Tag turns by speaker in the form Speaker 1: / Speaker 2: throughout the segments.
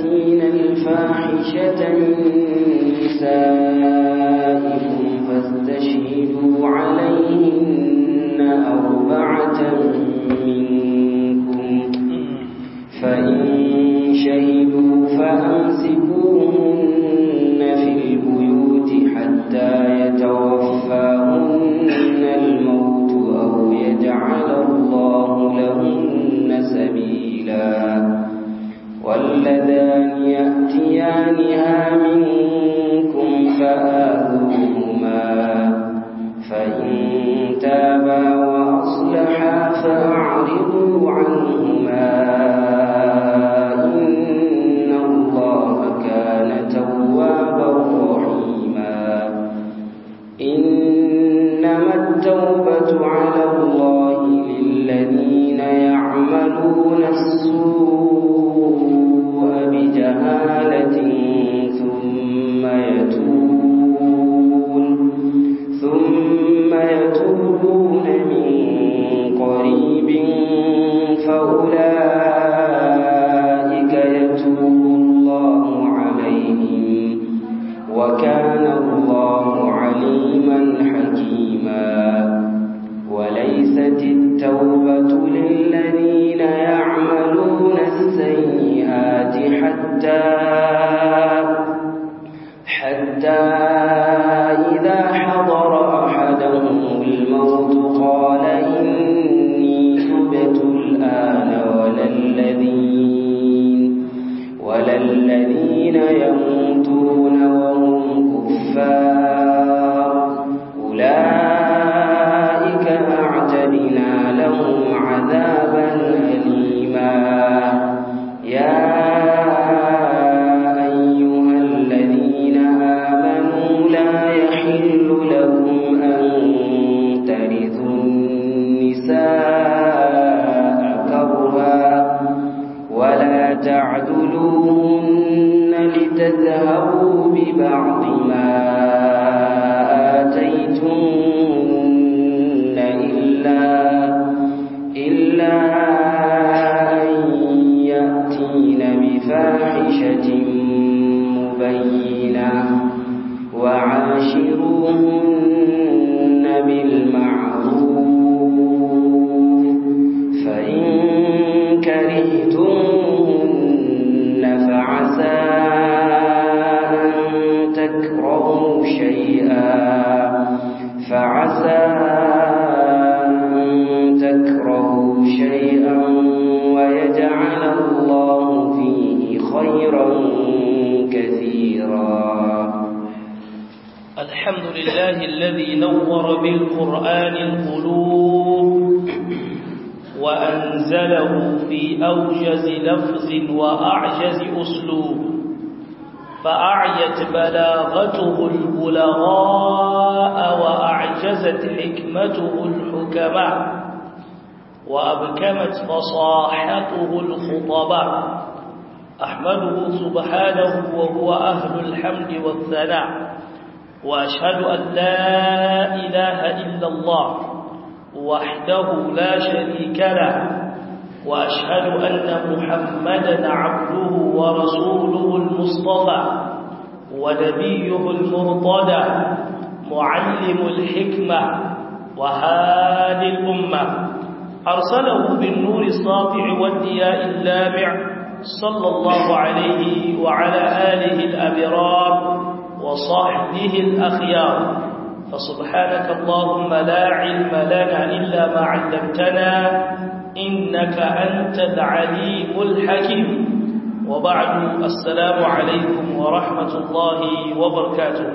Speaker 1: يأتين الفاحشة من نسائكم فاستشهدوا عليهن أربعة منكم فإن شهدوا فأمسكوهن في البيوت حتى يتوفاهن الموت أو يجعل الله لهن سبيلا واللذان يأتيانها منكم فآذوهما فإن تابا وأصلحا فأعرضوا عنهما إن الله كان توابا رحيما إنما التوبة على الله للذين يعملون السوء بجهالة ثم يتوبون ثم يتوبون من قريب فأولئك يتوب الله عليهم وكان الله عليما حكيما وليست التوبة للذين يعملون السيئات حتى حتى إذا حضر أحدهم الموت قال إني تبت الآن ولا الذين ولا الذين يموتون وهم كفار أولئك أعتدنا لهم عذابا أليما يا أيها الذين آمنوا لا يحل لكم أن ترثوا النساء كرها ولا تعدلوهن لتذهبوا ببعض ما آتيتمهن إلا إلا أن يأتين بفاحشة مبينة وعاشروهن بالمعروف فإن كرهتمهن فعسى أن تكرهوا شيئا فعسى أن تكرهوا شيئا ويجعل الله فيه خيرا كثيرا
Speaker 2: الحمد لله الذي نور بالقرآن القلوب وأنزله في أوجز لفظ وأعجز أسلوب فأعيت بلاغته البلغاء وأعجزت حكمته الحكماء وأبكمت فصاحته الخطباء أحمده سبحانه وهو أهل الحمد والثناء وأشهد أن لا إله إلا الله وحده لا شريك له وأشهد أن محمدا عبده ورسوله المصطفى ونبيه المرتضى معلم الحكمة وهادي الأمة أرسله بالنور الساطع والدياء اللامع صلى الله عليه وعلى آله الأبرار وصحبه الأخيار فسبحانك اللهم لا علم لنا إلا ما علمتنا إنك أنت العليم الحكيم وبعد السلام عليكم ورحمة الله وبركاته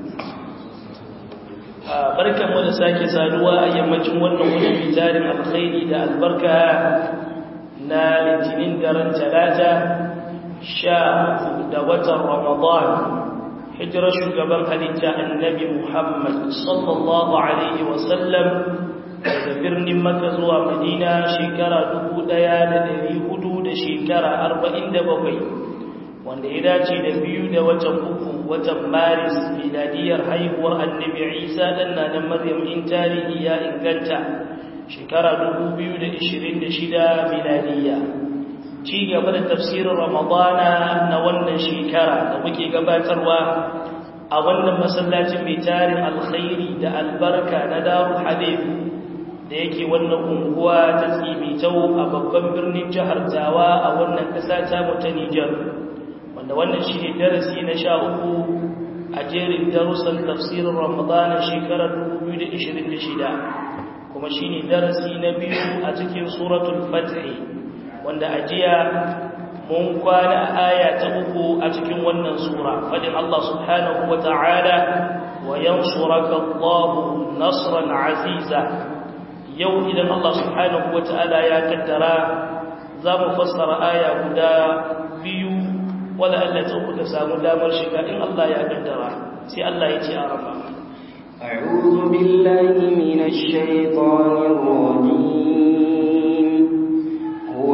Speaker 2: barkan mu da sake saduwa a yammacin wannan wani fitarin alkhairi da albarka na litinin daren talata sha da watan ramadan hijirar shugaban halitta annabi Muhammad sallallahu Alaihi wasallam daga birnin Makka zuwa Madina shekara dubu ɗaya da dari hudu da shekara arba'in da bakwai wanda ya dace da biyu da watan uku watan Maris miladiyar haihuwar annabi Isa ɗan na na Maryam in tarihi ya inganta shekara dubu biyu da ishirin da shida miladiya ci gaba da tafsirin ramadana na wannan shekara da muke gabatarwa a wannan masallacin mai tarin alkhairi da albarka na darul hadith da yake wannan unguwa ta tsimitau a babban birnin jihar tawa a wannan ƙasa ta mu ta Nijar wanda wannan shi ne darasi na sha uku a jerin darussan tafsirin ramadana shekarar 2026 kuma shi ne darasi na biyu a cikin suratul fatih wanda a jiya mun kwana a aya ta uku a cikin wannan sura fadin Allah subhanahu wa ta'ala wa yansuraka Allahu nasran aziza yau idan Allah subhanahu wa ta'ala ya kaddara za mu fassara aya guda biyu wala Allah ta uku ta samu damar shiga in Allah ya kaddara sai Allah ya ce a rama
Speaker 1: أعوذ بالله من الشيطان الرجيم هو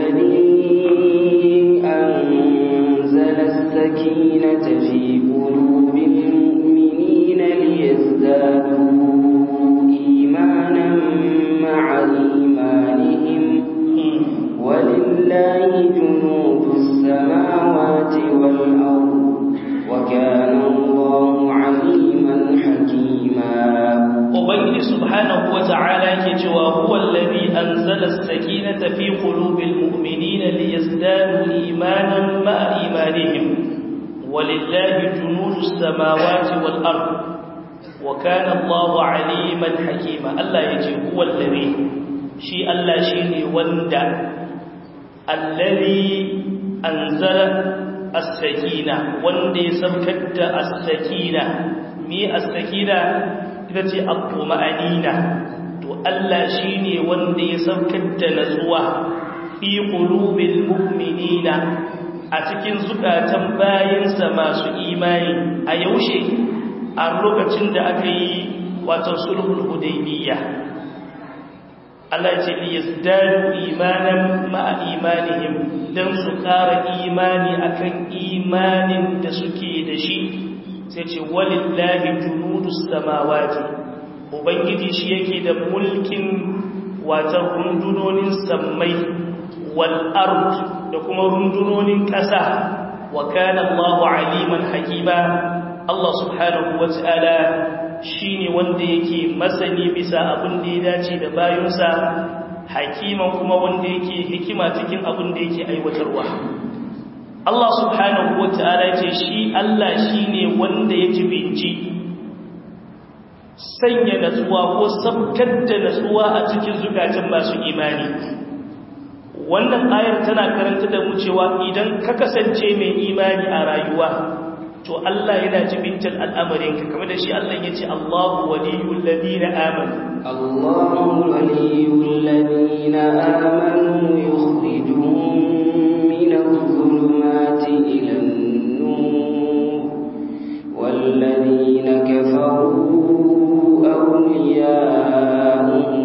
Speaker 1: الذي أنزل السكينة في قلوب المؤمنين ليزدادوا إيمانا مع إيمانهم ولله جنود السماوات والأرض وكان الله عليما حكيما
Speaker 2: ubangiji subhanahu wata'ala yake cewa huwa allazi anzala as-sakinata fi qulubil mu'minina liyazdadu imanan ma'a imanihim walillahi junudus samawati wal ard wa kana Allahu aliman hakima Allah yace huwa allazi shi Allah shine wanda allazi anzala as-sakina wanda ya sabkar da as-sakina mi as-sakina ita ce al-tuma'anina to Allah shine wanda ya saukar da natsuwa fi qulubil mu'minina a cikin zukatan bayinsa masu imani a yaushe a lokacin da aka yi wato sulhul hudaybiyya Allah ce li yazdadu imanan ma'a imanihim dan su ƙara imani akan imanin da suke da shi sai ce walillahi junudus samawati ubangiji shi yake da mulkin watan rundunonin sammai wal ard da kuma rundunonin ƙasa wa kana Allahu aliman hakima Allah subhanahu wata'ala shine wanda yake masani bisa abin da ya dace da bayunsa hakiman kuma wanda yake hikima cikin abin da yake aiwatarwa Allah subhanahu wa ta'ala ce shi Allah shi ne wanda ya jibinci sanya natsuwa ko sabkar da natsuwa a cikin zukatan masu imani wannan ayar tana karanta da mu cewa idan ka kasance mai imani a rayuwa to Allah yana jibintar al'amarinka kamar da shi Allah ya ce Allahu waliyul ladina amanu
Speaker 1: Allahu waliyul ladina amanu yukhrijuhum من الظلمات إلى النور والذين كفروا أولياءهم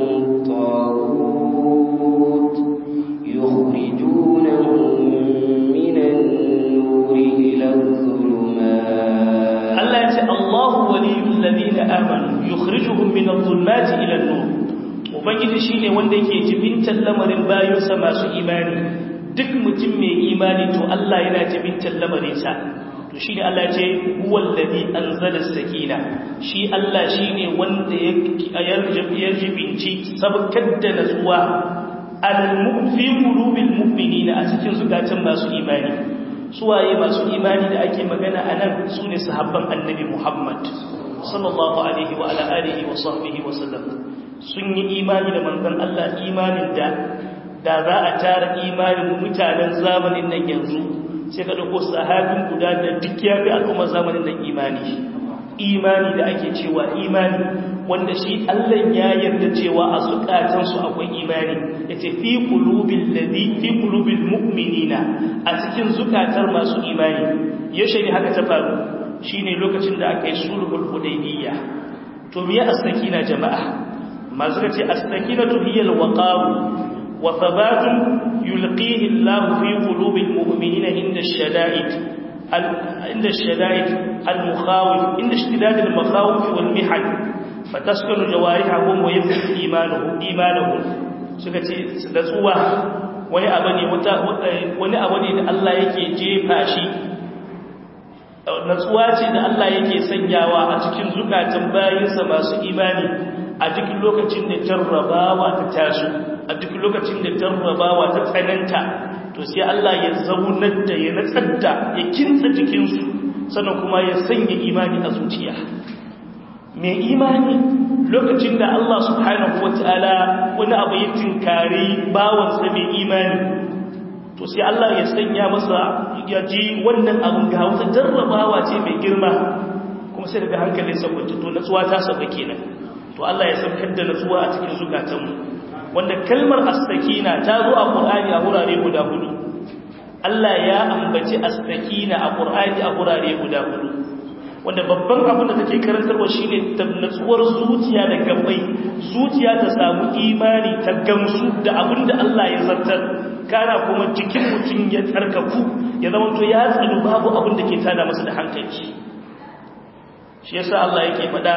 Speaker 1: الطاغوت يخرجونهم من النور إلى الظلمات
Speaker 2: الله يقول الله ولي الذين آمنوا يخرجهم من الظلمات إلى النور ubangiji shine wanda yake jibintar lamarin bayinsa masu imani duk mutum mai imani to Allah yana jibintar lamarinsa to shine Allah ya ce huwal ladhi anzala sakina shi Allah shine wanda ya yarjibinci sabkar da natsuwa al fi qulubil mu'minina a cikin zukatan masu imani suwaye masu imani da ake magana anan sune sahabban annabi Muhammad sallallahu alaihi wa ala alihi wa sahbihi wa sallam sun yi imani da manzon Allah imanin da da za a tara imanin mutanen zamanin nan yanzu sai ka dauko sahabin guda da duk ya fi al'ummar zamanin nan imani imani da ake cewa imani wanda shi Allah ya yarda cewa a zukatansu akwai imani yace fi qulubil ladhi fi qulubil mu'minina a cikin zukatar masu imani yaushe ne haka ta faru shine lokacin da aka yi sulhul hudaybiyya to me as-sakina jama'a masu ce as-sakinatu hiya al-waqar wa thabatun yulqihi Allah fi qulubil mu'minina inda ash-shada'id inda ash-shada'id al-mukhawif inda ishtidad al-makhawif wal-mihan fataskunu jawarihahum wa yabqa imanuhum imanuhum suka ce da tsuwa wani abu ne wani abu ne da Allah yake jefa shi natsuwa ce da Allah yake sanyawa a cikin zukatan bayinsa masu imani a duk lokacin da jarrabawa ta taso a duk lokacin da jarrabawa ta tsananta to sai Allah ya zaunar da ya natsar da ya kintsa jikinsu sannan kuma ya sanya imani a zuciya mai imani lokacin da Allah subhanahu wataala wani abu ya tinkari bawansa mai imani to sai Allah ya sanya masa ya ji wannan abin ga wata jarrabawa ce mai girma kuma sai daga hankalin sabbata to natsuwa ta saba kenan to Allah ya saukar da natsuwa a cikin zukatanmu wanda kalmar as-sakina ta zo a Qur'ani a wurare guda hudu Allah ya ambaci as-sakina a Qur'ani a wurare guda hudu wanda babban abin da take karantarwa shine natsuwar zuciya da gabai zuciya ta samu imani ta gamsu da abin da Allah ya zartar kana kuma jikin mutum ya tsarkaku ya zama to ya tsanu babu abin da ke tada masa da hankali shi yasa Allah yake faɗa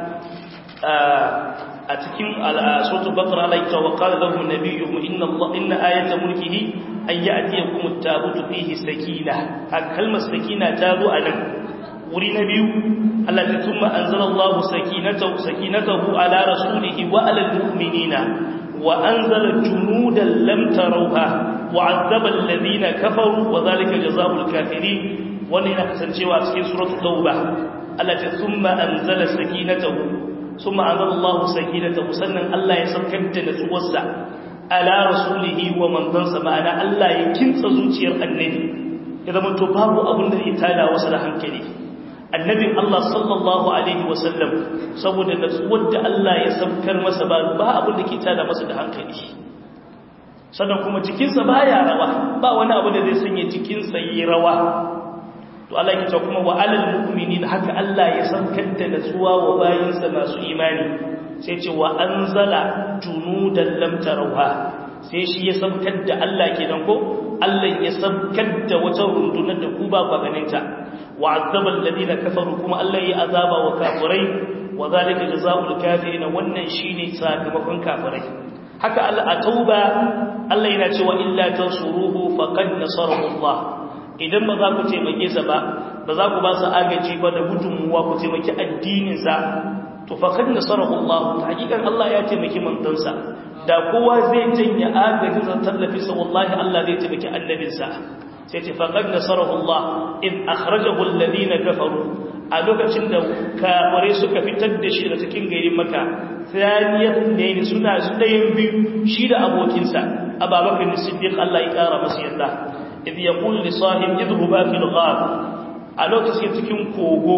Speaker 2: a cikin suratul baqara Allah ya wa qala lahu nabiyyuhum inna Allah inna ayata mulkihi an ya'tiyakum at-tabutu fihi sakina a kalmar sakina ta zo anan wuri na biyu Allah ya tumma anzalallahu sakinatahu sakinatahu ala rasulihi wa ala al-mu'minina وأنزل جنودا لم تروها وعذب الذين كفروا وذلك جزاء الكافرين ولنا كسنجوا في سورة التوبة التي ثم أنزل سكينته ثم أنزل الله سكينته سنن الله يسكت نسوسا على رسوله ومن ذنس معنا الله يكنس زوجير النبي إذا من تباب أبن الإتالى وصل هنكلي annabin Allah sallallahu Alaihi wasallam saboda natsuwar da Allah ya saukar masa ba ba abin da ke tada masa da hankali sannan kuma jikinsa ba ya rawa ba wani abu da zai sanya jikinsa yi rawa to Allah ya ce kuma wa alal mu'minin haka Allah ya saukar da natsuwa wa bayinsa masu imani sai ce wa anzala junudan lam tarawha sai shi ya saukar da Allah kenan ko Allah ya saukar da wata rundunar da ku ba ku ganin ta وعذب الذين كفروا كما الله يعذاب وكافرين وذلك جزاء الكافرين wannan shine sakamakon kafirai haka Allah a tauba Allah yana cewa illa tansuruhu faqad nasarahu Allah idan ba za ku taimake sa ba ba za ku ba su agaji ba da gudunmuwa ku taimaki addinin sa to faqad nasarahu Allah hakikan Allah ya taimaki mandansa da kowa zai janye agajin sa tallafi sa wallahi Allah zai taimaki annabinsa sai ce faƙad nasarahu Allah in akhrajahu alladhina kafaru a lokacin da kafare suka fitar da shi daga cikin garin Makka thaniyat ne suna su dayan biyu shi da abokinsa Abubakar Siddiq Allah ya kara masa yadda idh yaqul li sahib idhhuba fil ghar a lokacin cikin kogo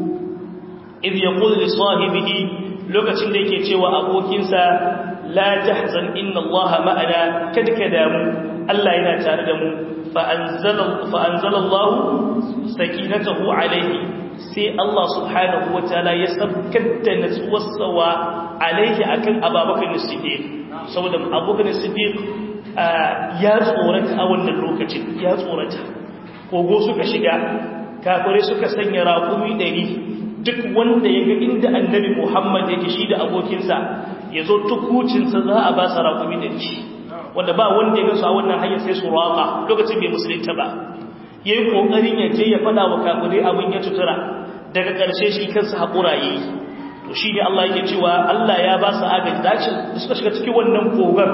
Speaker 2: idh yaqul li sahibihi lokacin da yake cewa abokinsa la tahzan inna Allah ma'ana kada ka damu Allah yana tare da mu fa'anzala Allah sakinatahu alaihi sai Allah subhanahu wa ta'ala ya sabkar da natsuwarsa wa alaihi akan ababakan siddiq saboda abokan siddiq ya tsorata a wannan lokacin ya tsorata kogo suka shiga kafare suka sanya raƙumi ɗari duk wanda ya ga inda annabi muhammad yake shi da abokinsa ya zo tukucinsa za a ba sa raƙumi ɗari wanda ba wanda ya gasu a wannan hanyar sai su raƙa lokacin bai musulunta ba ya yi ƙoƙarin ya je ya faɗa wa kafirai abin ya tutura daga ƙarshe shi kansa haƙura ya yi to shi ne Allah yake cewa Allah ya ba su agaji da suka shiga cikin wannan kogar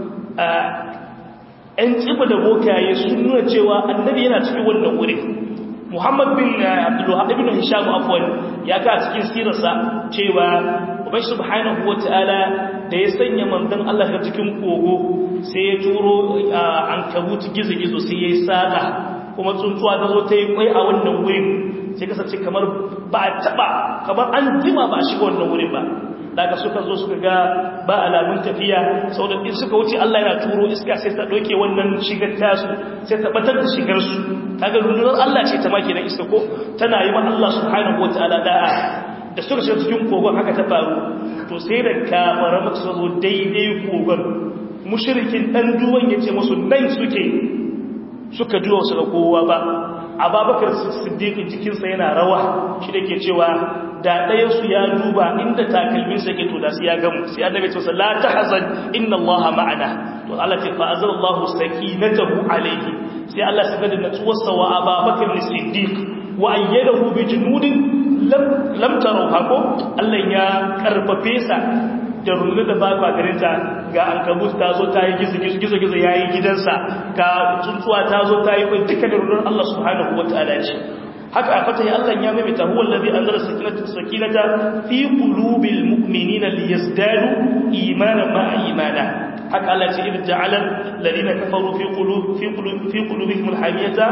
Speaker 2: ‘yan tsiba da bokaye sun nuna cewa annabi yana cikin wannan wuri muhammad bin abdullahi ibn hisham afwan ya ka cikin sirarsa cewa ubai subhanahu wa ta'ala da ya sanya mandan Allah ga cikin kogo sai ya turo an kabuti gizo-gizo sai ya yi saƙa kuma tsuntsuwa ta zo ta yi kwai a wannan wurin sai kasance kamar ba a taɓa kamar an jima ba a shiga wannan wurin ba daga suka zo suka ga ba alamun tafiya sau da in suka wuce Allah yana turo iska sai ta ɗauke wannan shigar tasu sai ta batar da shigarsu kaga rundunar Allah ce ta maki na iska ko tana yi wa Allah subhanahu wa ta'ala da'a da suka shiga cikin kogon haka ta faru to sai da kamara muka zo daidai kogon mushrikin dan duwan yace musu nan suke suka duwa su ga kowa ba ababakar siddiq jikinsa yana rawa shi da ke cewa da ɗaya su ya duba inda takalmin sa ke to da su ya gamu sai annabi ce la tahzan inna Allah ma'ana to Allah ce fa azallahu sakinatahu alayhi sai Allah saka da natsuwarsa wa Abubakar Siddiq wa ayyadahu bi junudin lam lam tarawha ko Allah ya karfafe sa da rundu da ba kwa garinta ga ankabut ta zo ta yi gizo-gizo ya yi gidansa ga tsuntsuwa ta zo ta yi kwai duka da rundunar Allah subhanahu wa ta'ala ce haka a fata Allah ya maimaita huwa allazi anzala sakinata fi qulubil mu'minina liyazdadu imanan ma'a imana haka Allah ce idza ja'ala alladhina kafaru fi qulub fi qulub fi qulubihim alhamiyata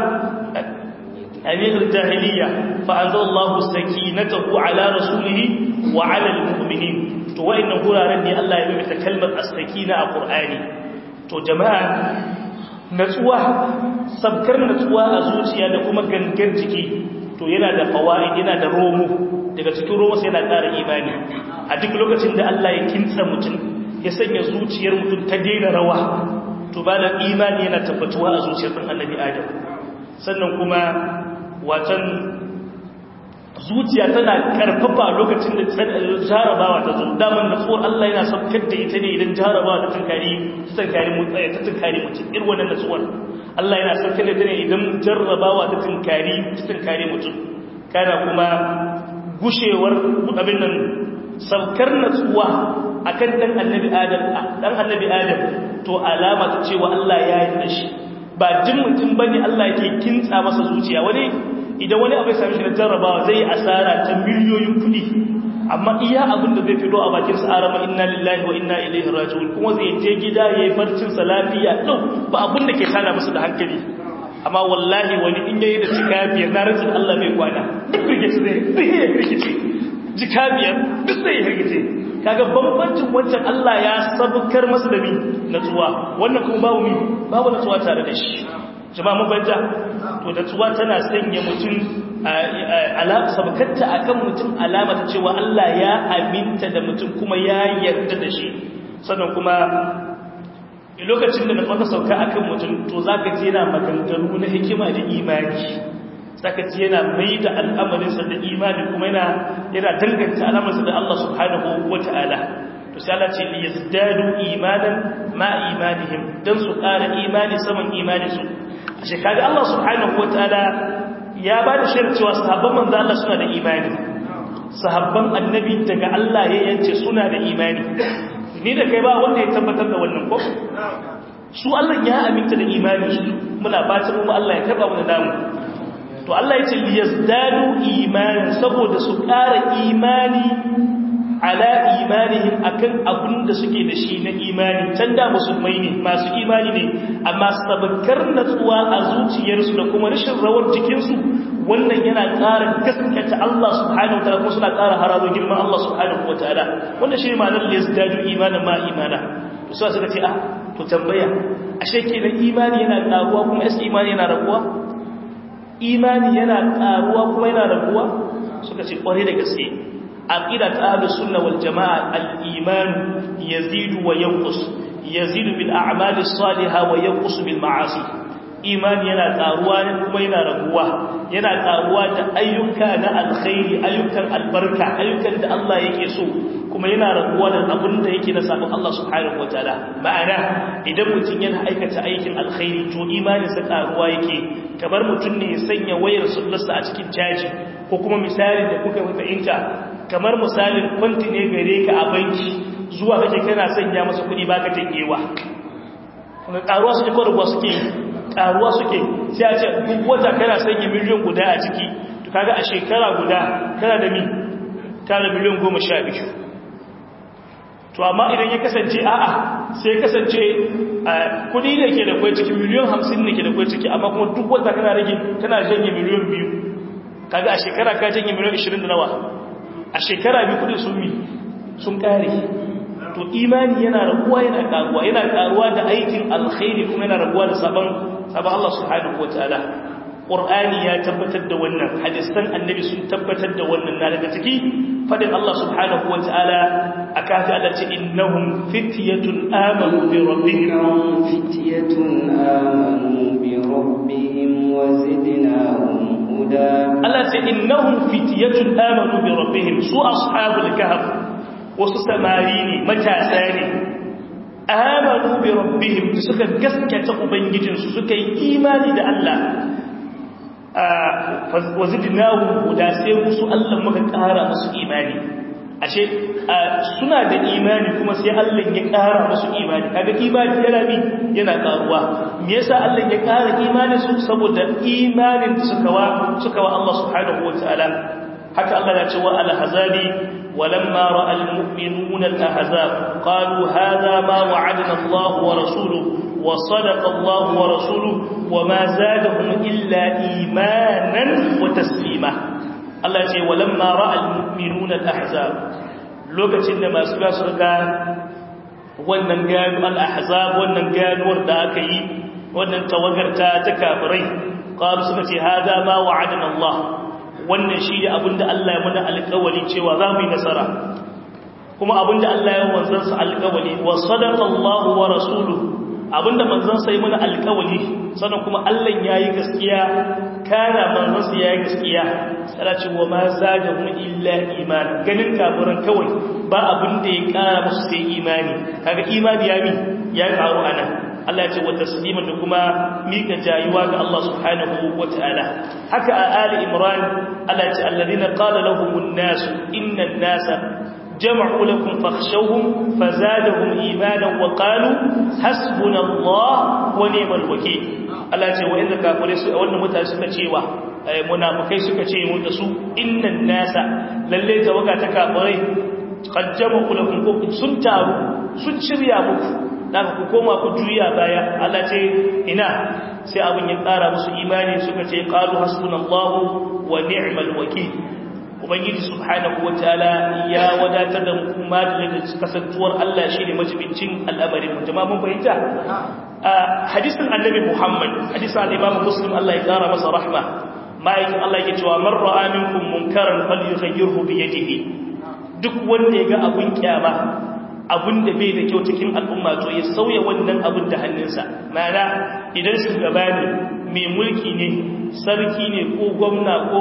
Speaker 2: أمير الجاهلية فأنزل الله سكينته على رسوله وعلى المؤمنين to wa'annan guraren ne Allah ya mimita kalmar as-sakina a Qur'ani to jama'a natsuwa sabkar natsuwa a zuciya da kuma gangan jiki to yana da fawaid yana da romo daga cikin romo sai yana ƙara imani a duk lokacin da Allah ya kintsa mutum ya sanya zuciyar mutum ta daina rawa to ba da imani yana tabbatuwa a zuciyar ɗan annabi Adam sannan kuma watan zuciya tana karfafa lokacin da jarabawa ta zo daman natsuwar Allah yana saukar da ita ne idan jarabawa ta tunkari ta tunkari mutsaya ta tunkari mutum irin wannan natsuwar Allah yana saukar da ita ne idan jarrabawa ta tunkari ta tunkari mutum kana kuma gushewar abin nan saukar natsuwa akan dan annabi Adam dan annabi Adam to alama ta cewa Allah ya yi da shi ba jin mutum bane Allah yake kintsa masa zuciya wani idan wani abu ya sami shi na jarrabawa zai asara ta miliyoyin kudi amma iya abin da zai fito a bakin sa arama inna lillahi wa inna ilaihi raji'un kuma zai je gida yayi barcin sa lafiya lau ba abin da ke tada masa da hankali amma wallahi wani in yayi da cika biyar na rantsin Allah bai kwana duk rikici zai zai rikici jika biyar duk zai rikici kaga bambancin wancan Allah ya sabukar masa da mi natsuwa wannan kuma babu mi babu natsuwa tare da shi jama'a mun fahimta to da tsuwa tana sanya mutum sabukarta a kan mutum alama ta cewa Allah ya aminta da mutum kuma ya yarda da shi sannan kuma lokacin da na fata sauka a kan mutum to za ka ji yana maganganu na hikima da imani za ka ji yana mai da al'amarinsa da imani kuma yana danganta al'amarinsa da Allah subhanahu wa ta'ala to sai Allah ce li yazdadu imanan ma imanihim dan su ƙara imani saman imaninsu a shekaru Allah subhanahu wataala ya ba da shirin cewa sahabban manzo Allah suna da imani sahabban annabi daga Allah ya yance suna da imani ni da kai ba wanda ya tabbatar da wannan ko su Allah ya aminta da imani su muna fatan mu Allah ya taba mu da namu to Allah ya ce liyazdadu imanan saboda su ƙara imani ala imanihim akan abin da suke da shi na imani can da musulmai ne masu imani ne amma sabakar natsuwa a zuciyarsu da kuma rashin rawar jikinsu wannan yana ƙara gaskata Allah subhanahu wataala kuma suna ƙara harazo girman Allah subhanahu wataala wannan shi ne ma'anar liyazdadu imanan ma imana to sai suka ce ah to tambaya ashe kenan imani yana ƙaruwa kuma yasa imani yana raguwa imani yana ƙaruwa kuma yana raguwa suka ce ƙware da gaske aqida ta ahlus sunna wal jamaa al iman yazidu wa yanqus yazidu bil a'mali salihah wa yanqus bil ma'asi imani yana karuwa ne kuma yana raguwa yana karuwa da ayyuka na alkhairi ayyukan albarka ayyukan da Allah yake so kuma yana raguwa da abin da yake na sabon Allah subhanahu wataala ma'ana idan mutum yana aikata aikin alkhairi to imanin sa karuwa yake kamar mutum ne ya sanya wayar sullarsa a cikin caji ko kuma misali da kuka fahimta kamar misalin kwanti ne gare ka a banki zuwa kake kana sanya masa kuɗi baka tangewa kuma karuwa suke ko rabuwa suke karuwa suke sai a ce duk wata kana sanya miliyan guda a ciki to kaga a shekara guda kana da mi kana miliyan goma sha biyu to amma idan ya kasance a'a sai ya kasance kudi ne ke da kwai ciki miliyan hamsin ne ke da kwai ciki amma kuma duk wata kana rage kana janye miliyan biyu kaga a shekara ka janye miliyan ishirin da nawa a shekara biyu kudin sun mi sun kare to imani yana raguwa yana karuwa yana karuwa da aikin alkhairi kuma yana raguwa da sabon sabon Allah subhanahu wataala Qur'ani ya tabbatar da wannan hadisan annabi sun tabbatar da wannan na daga ciki fadin Allah subhanahu wataala akafi Allah ce innahum fityatun amanu bi rabbihim
Speaker 1: fityatun amanu bi rabbihim wa zidnahum huda
Speaker 2: Allah ce innahum fitiyatun amanu bi rabbihim su ashabul kahf wasu samari ne matasa ne amanu bi rabbihim suka gaskata ubangijinsu suka yi imani da Allah wazidnahu huda sai musu Allah muka ƙara musu imani ashe suna da imani kuma sai Allah ya ƙara musu imani kaga imani yana bi yana ƙaruwa me yasa Allah ya ƙara imani su saboda imanin da suka wa suka wa Allah subhanahu wataala haka Allah ya ce wa al-hazabi ولما راى المؤمنون الاحزاب قالوا هذا ما وعدنا الله ورسوله وصدق الله ورسوله وما زادهم الا ايمانا وتسليما الله يقول ولما راى المؤمنون الاحزاب lokacin da masu gasu ga wannan gano al-ahzab wannan ganuwar da aka yi wannan tawagarta ta kafirai qalu suka ce hada ma wa'adana Allah wannan shi ne abinda Allah ya muna alƙawari cewa za mu yi nasara kuma abinda Allah ya wanzansa alƙawari wa sadaqa Allahu wa rasuluhu abinda manzansa ya muna alƙawari sannan kuma Allah ya yi gaskiya kana manzansa ya yi gaskiya sai ce wa ma zadahum illa iman ganin kafiran kawai ba abinda ya ƙara musu sai imani kaga imani ya mi ya ƙaru anan Allah ya ce wa tasliman da kuma mika jayuwa ga Allah subhanahu wataala haka a ali imran Allah ya ce alladhina qala lahumun nas innan nasa jama'u lakum fakhshawhum fazadahum imanan wa qalu hasbunallahu wa ni'mal wakeel Allah ya ce wa inda kafire su wannan mutane suka cewa munafikai suka ce mu da su innan nasa lalle tawaga ta kafirai qad jama'u lakum sun taru sun shirya muku daga ku koma ku juya baya Allah ce ina sai abin ya ƙara musu imani suka ce qalu hasbunallahu wa ni'mal wakeel ubangiji subhanahu wataala ya wadatar da mu kuma da kasantuwar Allah shine majibincin al'amarin mu jama'a mun fahimta hadisin annabi Muhammad hadisin al-Imam Muslim Allah ya ƙara masa rahma ma'aikin Allah yake cewa man ra'a minkum munkaran falyughayyirhu bi yadihi duk wanda ya ga abun kyama abin da bai da kyau cikin al'umma to ya sauya wannan abin da hannunsa mana idan shugaba ne mai mulki ne sarki ne ko gwamna ko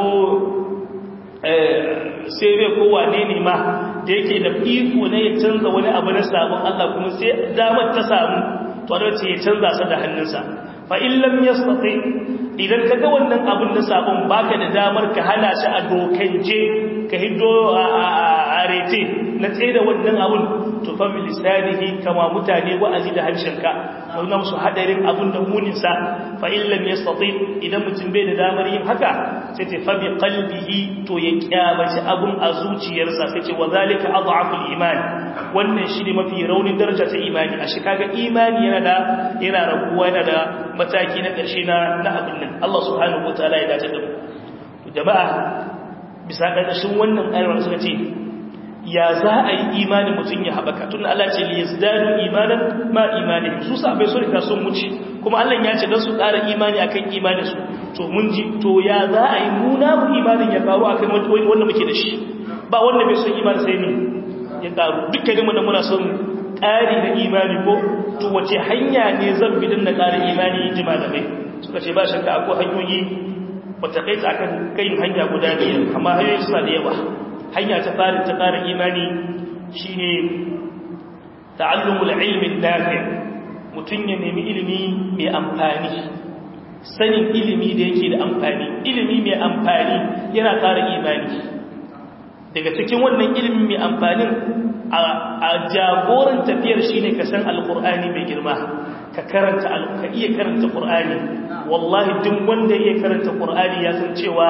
Speaker 2: sai bai kowa ne ne ma da yake da iko na ya canza wani abu na sabon Allah kuma sai damar ta samu to da ce ya canza sa da hannunsa fa in lam yastati idan ka ga wannan abin na sabon baka da damar ka hana shi a dokance ka hiddo a rete na tsaye da wannan abin to fa bi lisanihi kama mutane wa'azi da harshenka nuna musu hadarin abun da muninsa fa in lam yastati idan mutum bai da damar yin haka sai ce fa bi qalbihi to ya kyamaci abun a zuciyarsa sai ce wa zalika adhaful iman wannan shi ne mafi raunin daraja ta imani a shi kaga imani yana da yana raguwa yana da mataki na ƙarshe na na abin nan Allah subhanahu wataala ya dace da mu jama'a bisa ƙarƙashin wannan ayar suka ce ya za a yi imanin mutum ya haɓaka tun Allah ce li yazdadu imanan ma imanin su sabai su rika sun wuce kuma Allah ya ce dan su ƙara imani akan imanin su to mun ji to ya za a yi muna mu imanin ya karu akan wanda muke da shi ba wanda bai son imani sai ne ya karu dukkanin mu da muna son ƙari na imani ko to wace hanya ne zan bi dan na ƙara imani in ji malamai suka ce ba shakka akwai hanyoyi wata kai ta akan kai hanya guda biyar amma hanyoyi suna da yawa hanya ta fara ta ƙara imani shine ta'allumul ilmin nafi mutum ya nemi ilimi mai amfani sanin ilimi da yake da amfani ilimi mai amfani yana ƙara imani daga cikin wannan ilimi mai amfanin a jagoran tafiyar shine ka san alqur'ani mai girma ka karanta ka iya karanta qur'ani wallahi duk wanda ya karanta qur'ani ya san cewa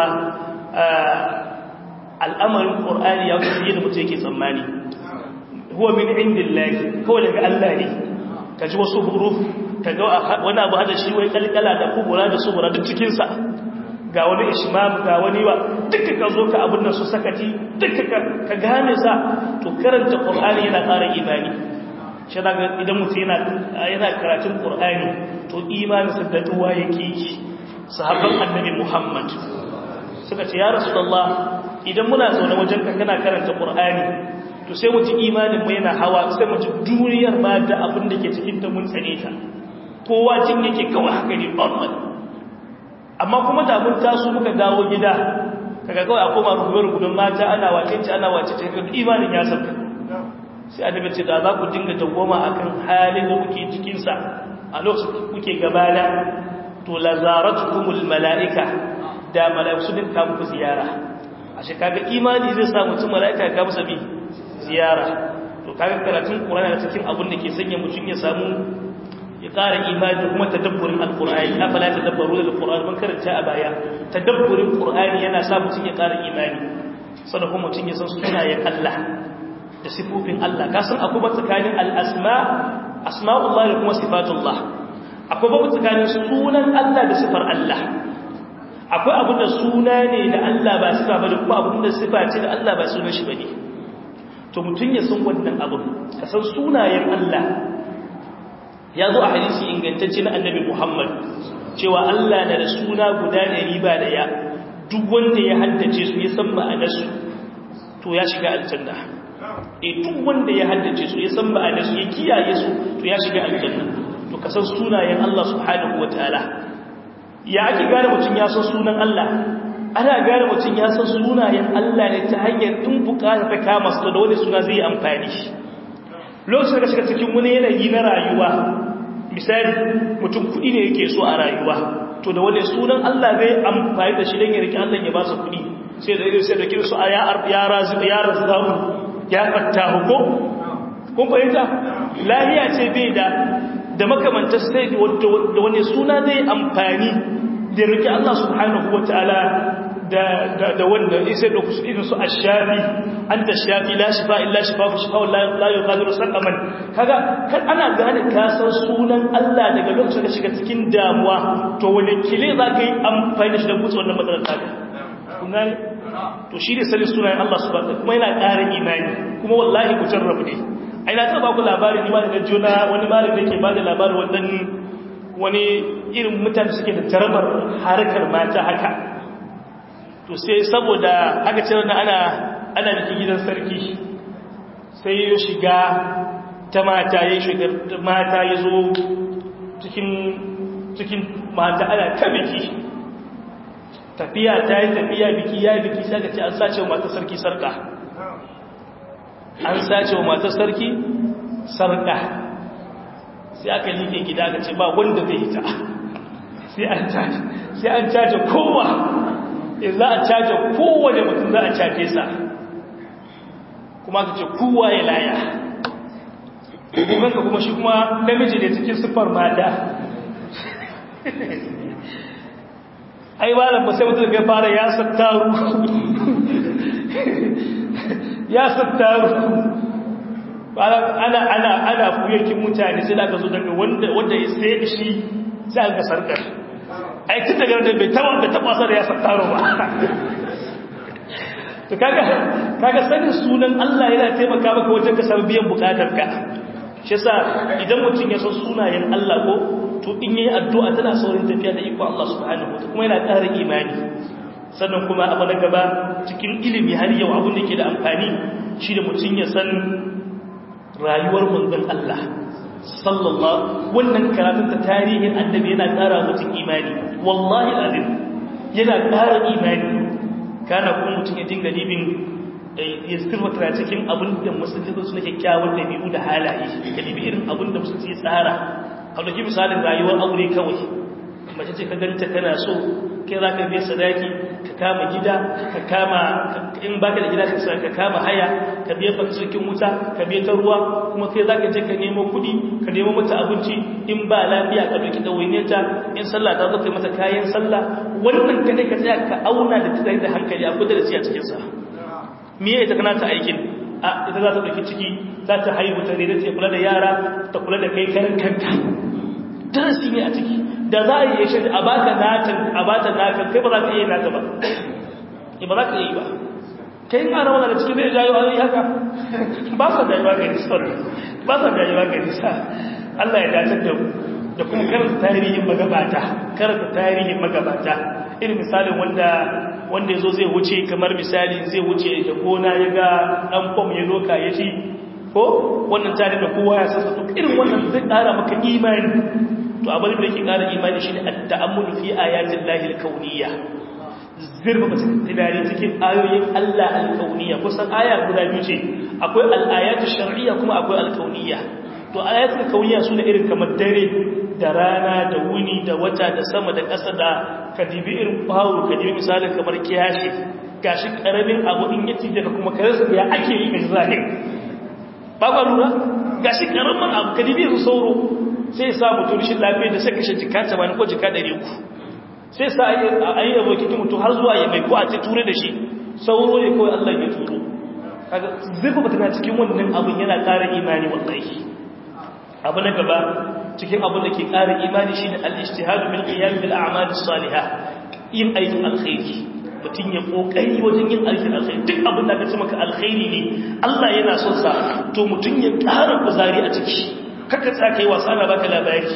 Speaker 2: al'amarin ƙor'ani ya kusa yadda mutu yake tsammani huwa min indillahi kawai daga Allah ne ka ji wasu huruf ka ga wani abu hada shi wai kalkala da kubura da subura duk cikinsa ga wani ishmam ga wani wa duka ka zo ka abin nan su sakati duka ka gane sa to karanta ƙor'ani yana ƙara imani shi daga idan mutu yana karatun ƙor'ani to imaninsa da duwa yake yi sahabban annabi muhammad suka ce ya rasulullah idan muna zaune wajen ka kana karanta qur'ani to sai mu ji imanin mu yana hawa sai mu ji duniyar ma da abin da ke cikin ta mun tsane ta kowa jin yake kawai haka ne normal amma kuma da mun taso muka dawo gida kaga kawai a koma rubuce-rubucen mata ana wacece ana wacece ga imanin ya sauka sai annabi ce da za ku dinga dawwama akan halin da kuke cikin sa a lokacin kuke gabana to lazaratukumul malaika da malaiku din ka muku ziyara ashe kaga imani zai sa mutum malaika ka musa bi ziyara to kaga karatun qur'ani da cikin abin da ke sanya mutum ya samu ya ƙara imani da kuma tadabburin alqur'ani afala tadabbaru alqur'ani mun karanta a baya tadabburin qur'ani yana sa mutum ya ƙara imani sannan kuma mutum ya san sunayen Allah da sifofin Allah ka san akwai tsakanin al-asma asma'ullah da kuma sifatullah akwai babu tsakanin sunan Allah da sifar Allah akwai abin da suna ne da Allah ba sifa ba da kuma abin da sifa ce da Allah ba sunan shi bane to mutum ya san wannan abin ka san sunayen Allah ya zo a hadisi ingantacce na annabi Muhammad cewa Allah na da suna guda ɗari ba da ya duk wanda ya haddace su ya san ma'anarsu to ya shiga aljanna e duk wanda ya haddace su ya san ma'anarsu ya kiyaye su to ya shiga aljanna to ka san sunayen Allah subhanahu wataala ya ake gane mutum ya san sunan Allah ana gane mutum ya san sunayen Allah ne ta hanyar in bukata ta kama su da wani suna zai amfani lokacin da shiga cikin wani yanayi na rayuwa misali mutum kuɗi ne yake so a rayuwa to da wani sunan Allah zai amfani da shi don ya rike Allah ya ba su kuɗi sai da sai da kirsu a ya razu ya razu ya fatta huko kun fahimta lahiya ce bai da da makamantar sai da wani suna zai amfani da rike Allah subhanahu wataala da da wanda sai da kusa irin su ashafi anta shafi la shifa illa shifa fa shifa la yughadiru saqaman kaga kan ana gane ka san sunan Allah daga lokacin da shiga cikin damuwa to wani kile za ka yi amfani da shi da gutsa wannan matsalar taka kun gane to shi ne sanin sunayen Allah subhanahu kuma yana ƙara imani kuma wallahi ku jarrabu ne ai na ta ba ku labarin imani da juna wani malami yake ba da labarin wannan wani irin mutane suke da jarabar harkar mata haka to sai saboda aka ce wannan ana ana bikin gidan sarki sai ya shiga ta mata ya shiga mata ya zo cikin cikin mata ana ta biki tafiya ta yi tafiya biki ya yi biki sai ka ce an sace wa matar sarki sarka an sace wa matar sarki sarka sai aka liƙe gida aka ce ba wanda zai hita sai an caje kowa in za a caje kowane mutum za a caje sa kuma ka ce kowa ya laya ka kuma shi kuma namiji da cikin siffar mata ai malam ba sai mutum ya fara ya sattaru ya sattaru ana ana ana fuyakin mutane sai da ka zo daga wanda wanda ya sai shi sai ga sarkar ai tun daga da bai taba da taba sa da ya sattaro ba to kaga kaga sanin sunan Allah yana taimaka maka wajen ka samu biyan bukatarka shi yasa idan mutum ya san sunayen Allah ko to in yayi addu'a tana saurin tafiya da iko Allah subhanahu wa kuma yana ƙara imani sannan kuma abu na gaba cikin ilimi har yau abin da ke da amfani shi da mutum ya san rayuwar manzon Allah sallallahu wannan karatun ta tarihin annabi yana ƙara mutum imani wallahi azim yana ƙara imani kana kuma mutum ya dinga libin ya sirwata cikin abin da musulmi su na kyakkyawar dabi'u da halaye ka libi irin abin da musulmi ya tsara a ɗauki misalin rayuwar aure kawai mace ce ka ganta kana so kai za ka biya sadaki ka kama gida ka kama in baka da gida ka kama haya ka biya fakirkin wuta ka biya ta ruwa kuma kai za ka je ka nemo kuɗi ka nemo mata abinci in ba lafiya ka ɗauki ɗawainiyarta in sallah ta zo kai mata kayan sallah wannan kadai ka tsaya ka auna da tunani da hankali a kudin da siya cikinsa me ya ita kana ta aikin a ita za ta ɗauki ciki za ta haihu ta ne ta kula da yara ta kula da kai karan kanta darasi ne a ciki da za a yi shi a baka natan a bata natan kai ba za ka iya nata ba ba za ka iya yi ba kai in ana wadda cikin zai jayo an yi haka ba sa jayewa ga nisa ba sa jayewa ga nisa Allah ya dace da da kuma karanta tarihin magabata karanta tarihin magabata irin misalin wanda wanda yazo zai wuce kamar misali zai wuce da gona ya ga dan fom ya doka ya ci ko wannan tare da kowa ya sassa to irin wannan zai kara maka imani to abin da yake kara imani shine at-ta'ammulu fi ayatin lahil kauniyya zirba tunani cikin ayoyin Allah alkauniya kusan aya guda biyu ce akwai al'ayatu shar'iyya kuma akwai alkauniya to ayatul kauniya su da irin kamar dare da rana da wuni da wata da sama da ƙasa da kadibi irin bawo kadibi misalin kamar kiyashi gashi karamin abu in yace daga kuma karasa ya ake yi ga zahir ba ba lura gashi karamin abu kadibi su sauro sai sa mutum shi lafiya da sai kashe jika 80 ko jika 300 sai sa a yi abokin mutum har zuwa ya mai ko a ce ture da shi sauro ne kawai Allah ya turo kaga zurfa ba tana cikin wannan abin yana ƙara imani wallahi abu na gaba cikin abin da ke ƙara imani shine al-ijtihadu bil qiyam bil a'mal as-salihah yin aikin alkhairi mutum ya kokari wajen yin aikin alkhairi duk abin da ka ce maka alkhairi ne Allah yana son sa to mutum ya ƙara kuzari a ciki kaka tsaka yi wasa na baka labari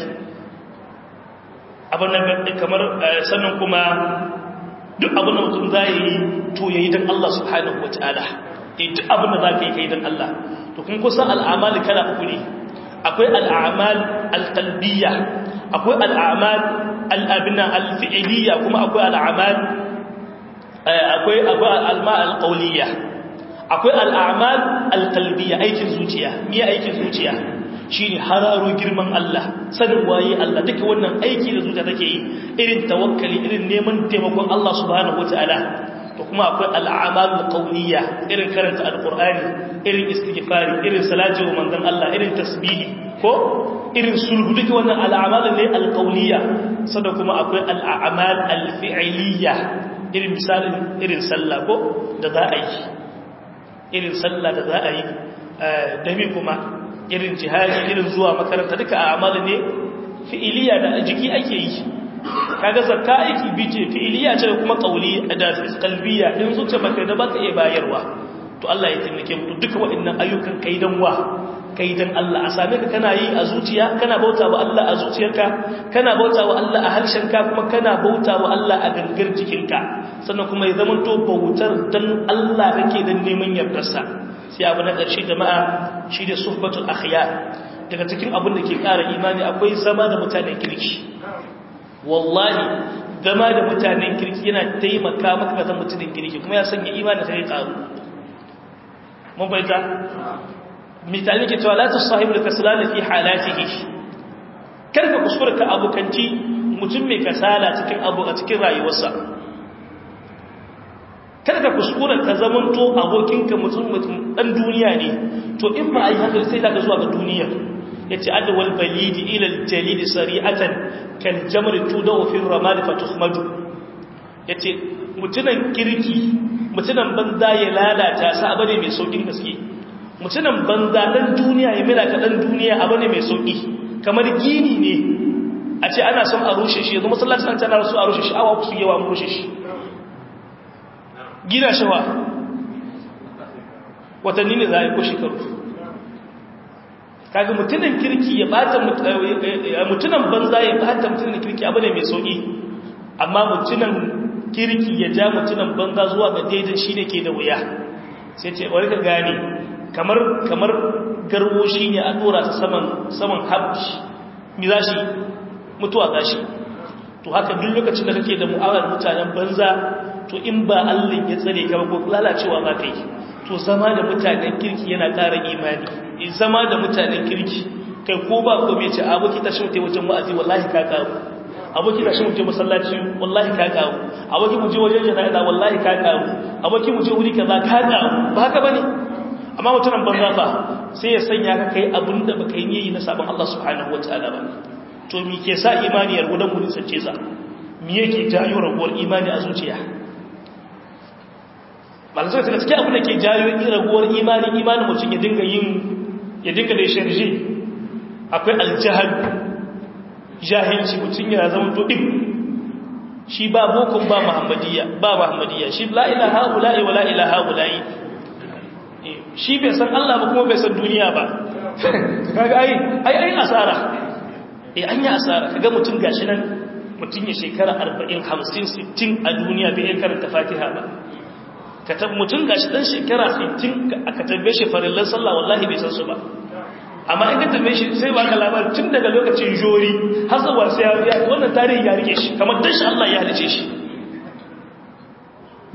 Speaker 2: abin da kamar sannan kuma duk abin da mutum za yi to ya yi don Allah subhanahu wa ta'ala duk abin da za ka yi ka yi don Allah to kun kusan al'amal kala uku ne akwai al'amal al'albiya akwai al'amal al'abina alfi'iliya kuma akwai al'amal akwai al'amal al'auliya akwai al'amal al'albiya aikin zuciya miya aikin zuciya shi ne hararo girman Allah sanin waye Allah duka wannan aiki da zuciya take yi irin tawakkali irin neman taimakon Allah subhanahu wataala to kuma akwai al'amalul qawliya irin karanta alqur'ani irin istighfari irin salati wa manzon Allah irin tasbihi ko irin sulhu duka wannan al'amal ne alqawliya sannan kuma akwai al'amal alfi'liya irin misalin irin sallah ko da za a yi irin sallah da za a yi da mi kuma irin jihadi irin zuwa makaranta duka a amali ne fi'iliya da jiki ake yi kaga zakka aiki bice fi'iliya ce kuma qauli da qalbiya in zuciya baka da baka iya bayarwa to Allah ya taimake mu duka waɗannan ayyukan kaidan wa kaidan Allah a same ka kana yi a zuciya kana bauta wa Allah a zuciyarka kana bauta wa Allah a harshenka kuma kana bauta wa Allah a gangar jikinka sannan kuma ya zama to bautar dan Allah kake dan neman yardarsa sai abu na ƙarshe jama'a shi da suhbatul akhyar daga cikin abin da ke ƙara imani akwai zama da mutanen kirki wallahi zama da mutanen kirki yana taimaka maka ga mutanen kirki kuma ya sanya imani sai ƙaru mun bayyana misali ke cewa la tusahibu da kasalana fi halatihi karka kuskura ka abokanci mutum mai kasala cikin abu a cikin rayuwarsa kada ka kuskura ka zamanto abokinka mutum mutum dan duniya ne to in ba a yi haka sai daga zuwa ga duniya yace adwal balidi ila aljalid sari'atan kal jamr tudaw fi ramad fatuhmadu yace mutunan kirki mutunan banza ya lalata sa abane mai saukin gaske mutunan banza dan duniya ya mila ka dan duniya abane mai sauki kamar gini ne a ce ana son a rushe shi yanzu masallacin tana so a rushe shi awa su yawa rushe shi gina shawa watanni ne za a yi ko shekaru kaga mutunan kirki ya bata mutunan banza ya bata mutunan kirki abu ne mai sauki amma mutunan kirki ya ja mutunan banza zuwa ga daidan shi ne ke da wuya sai ce wani ka gane kamar kamar garwo shi ne a dora ta saman saman habdi mi za shi mutuwa za shi to haka duk lokacin da kake da mu'amalar mutanen banza to in ba Allah ya tsare ka ba ko lalacewa za ka yi to zama da mutanen kirki yana ƙara imani zama da mutanen kirki kai ko ba ko mai ce aboki tashi mutai wajen wa'azi wallahi ka karu aboki tashi mutai masallaci wallahi ka karu aboki mu je wajen jana'iza wallahi ka karu aboki mu je wuri kaza ka karu ba haka bane amma mutumin banza fa sai ya sanya ka kai abin da baka yi na sabon Allah subhanahu wataala ba to me ke sa imani ya gudan mu sace sa me yake jayo raguwar imani a zuciya malamai suka gaske abin da ke jayo raguwar imani imanin mutum ya dinga yin ya dinga da sharji akwai aljahal jahilci mutum yana zama to ɗin shi ba bokun ba muhammadiyya ba muhammadiyya shi la ilaha ula'i wa la ilaha ula'i shi bai san Allah ba kuma bai san duniya ba kaga ai ai ai asara eh an yi asara kaga mutum gashi nan mutum ya shekara 40 50 60 a duniya bai karanta Fatiha ba katab mutum gashi dan shekara 60 aka tambaye shi farillan sallah wallahi bai san su ba amma in ka tambaye shi sai baka labar tun daga lokacin jori har zuwa sai ya wannan tarihi ya rike shi kamar dan shi Allah ya halice shi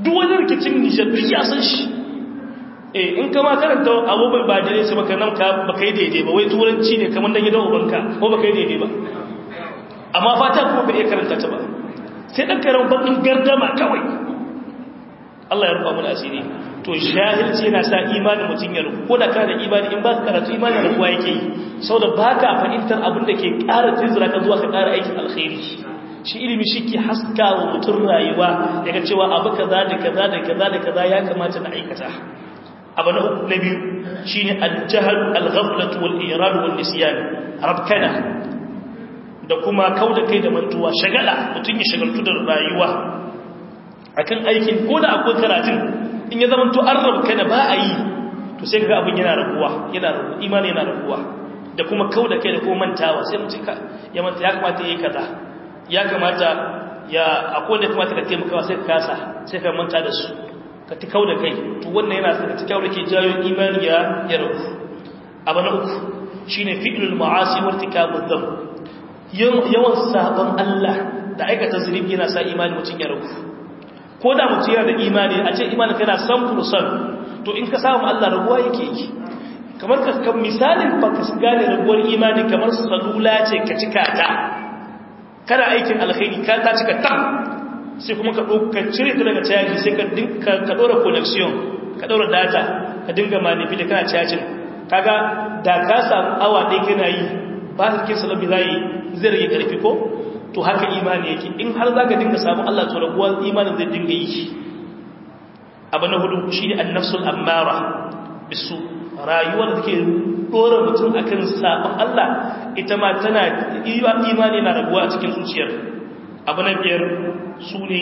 Speaker 2: duk wani rikicin nijar duk ya san shi eh in kama karanta abubuwan ba da su maka nan ka baka yi daidai ba wai turanci ne kamar na gidan ubanka ko baka yi daidai ba amma fata kuma bai iya karanta ta ba sai dan karan bakin gardama kawai Allah ya rufa mu asiri to shahilci yana sa imanin mutum ya rufu ko da kana da imani in ba ka karatu imanin da kuwa yake yi saboda ba ka fahimtar abin da ke ƙara tunzura ka zuwa ka ƙara aikin alkhairi shi ilimi shi ke haska wa mutum rayuwa daga cewa abu kaza da kaza da kaza da kaza ya kamata na aikata abu na uku na biyu shine al-jahl al-ghaflatu wal irad wal nisyan rabkana da kuma kauda kai da mantuwa shagala mutum ya shagaltu da rayuwa akan aikin ko da akwai karatun in ya zama to an rabkana ba a yi to sai ga abin yana raguwa yana raguwa imani yana raguwa da kuma kauda kai da kuma mantawa sai mutum ya manta ya kamata yayi kaza ya kamata ya akwai da kamata ka taimakawa sai ka kasa sai ka manta da su ka ti kauda kai to wannan yana saka tikau da ke jayo imani ya ya rabu abu na uku shine fi'lul ma'asi wa irtikabud dhanb yawan sabon Allah da aikata zunubi yana sa imani mutum ya rabu ko da mutum yana da imani a ce imani kana san fursan to in ka samu Allah rabuwa yake yi kamar ka kan misalin ba ka gane rabuwar imani kamar salula ce ka cika ta kana aikin alkhairi ka ta cika ta sai kuma ka ɗauka cire ta daga caji sai ka ɗora connection ka ɗora data ka dinga manifi da kana cajin kaga da ka samu awa ɗaya kana yi ba ka kin salabi zai zai rage ƙarfi ko to haka imani yake in har za ka dinga samu Allah to rabuwa imanin zai dinga yi abu na hudu shi ne annafsul ammara bisu rayuwar da take dora mutum akan sabon Allah ita ma tana imani na rabuwa a cikin zuciyar abu na biyar su ne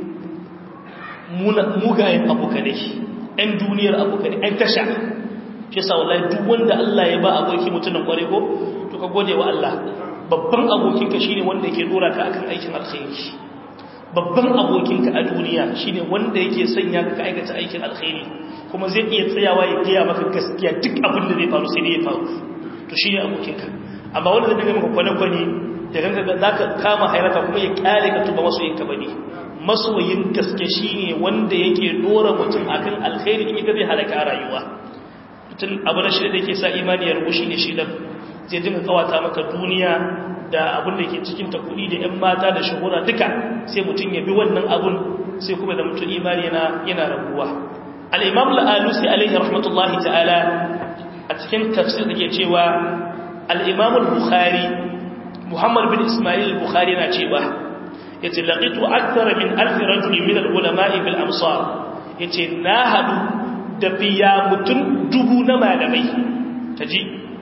Speaker 2: mugayen abokane ‘yan duniyar abokane ‘yan tasha shi sa wallahi duk wanda Allah ya ba aboki mutumin kware ko to ka gode wa Allah babban abokinka shine wanda yake dora ka akan aikin alkhairi babban abokinka a duniya shine wanda yake sanya ka aikata aikin alkhairi kuma zai iya tsayawa ya gaya maka gaskiya duk abin da zai faru sai dai ya faru to shine abokinka amma wanda zai dinga maka kwane-kwane da ganka za ka kama hairaka kuma ya kyale ka tuba masoyinka ba ne masoyin gaske shine wanda yake dora mutum akan alkhairi in ita zai halaka rayuwa mutum abu na shida da yake sa imani ya rubu shine shidan zai dinga kawata maka duniya da abin da ke cikin ta kuɗi da 'yan mata da shahura duka sai mutum ya bi wannan abun sai kuma da mutum imani yana yana rabuwa al-imam al-alusi alaihi rahmatullahi ta'ala a cikin tafsir da ke cewa al-imam al-bukhari muhammad bin ismail al-bukhari na cewa yace laqitu akthara min alf rajul min al-ulama'i bil amsar yace na hadu da biya mutun dubu na malamai taji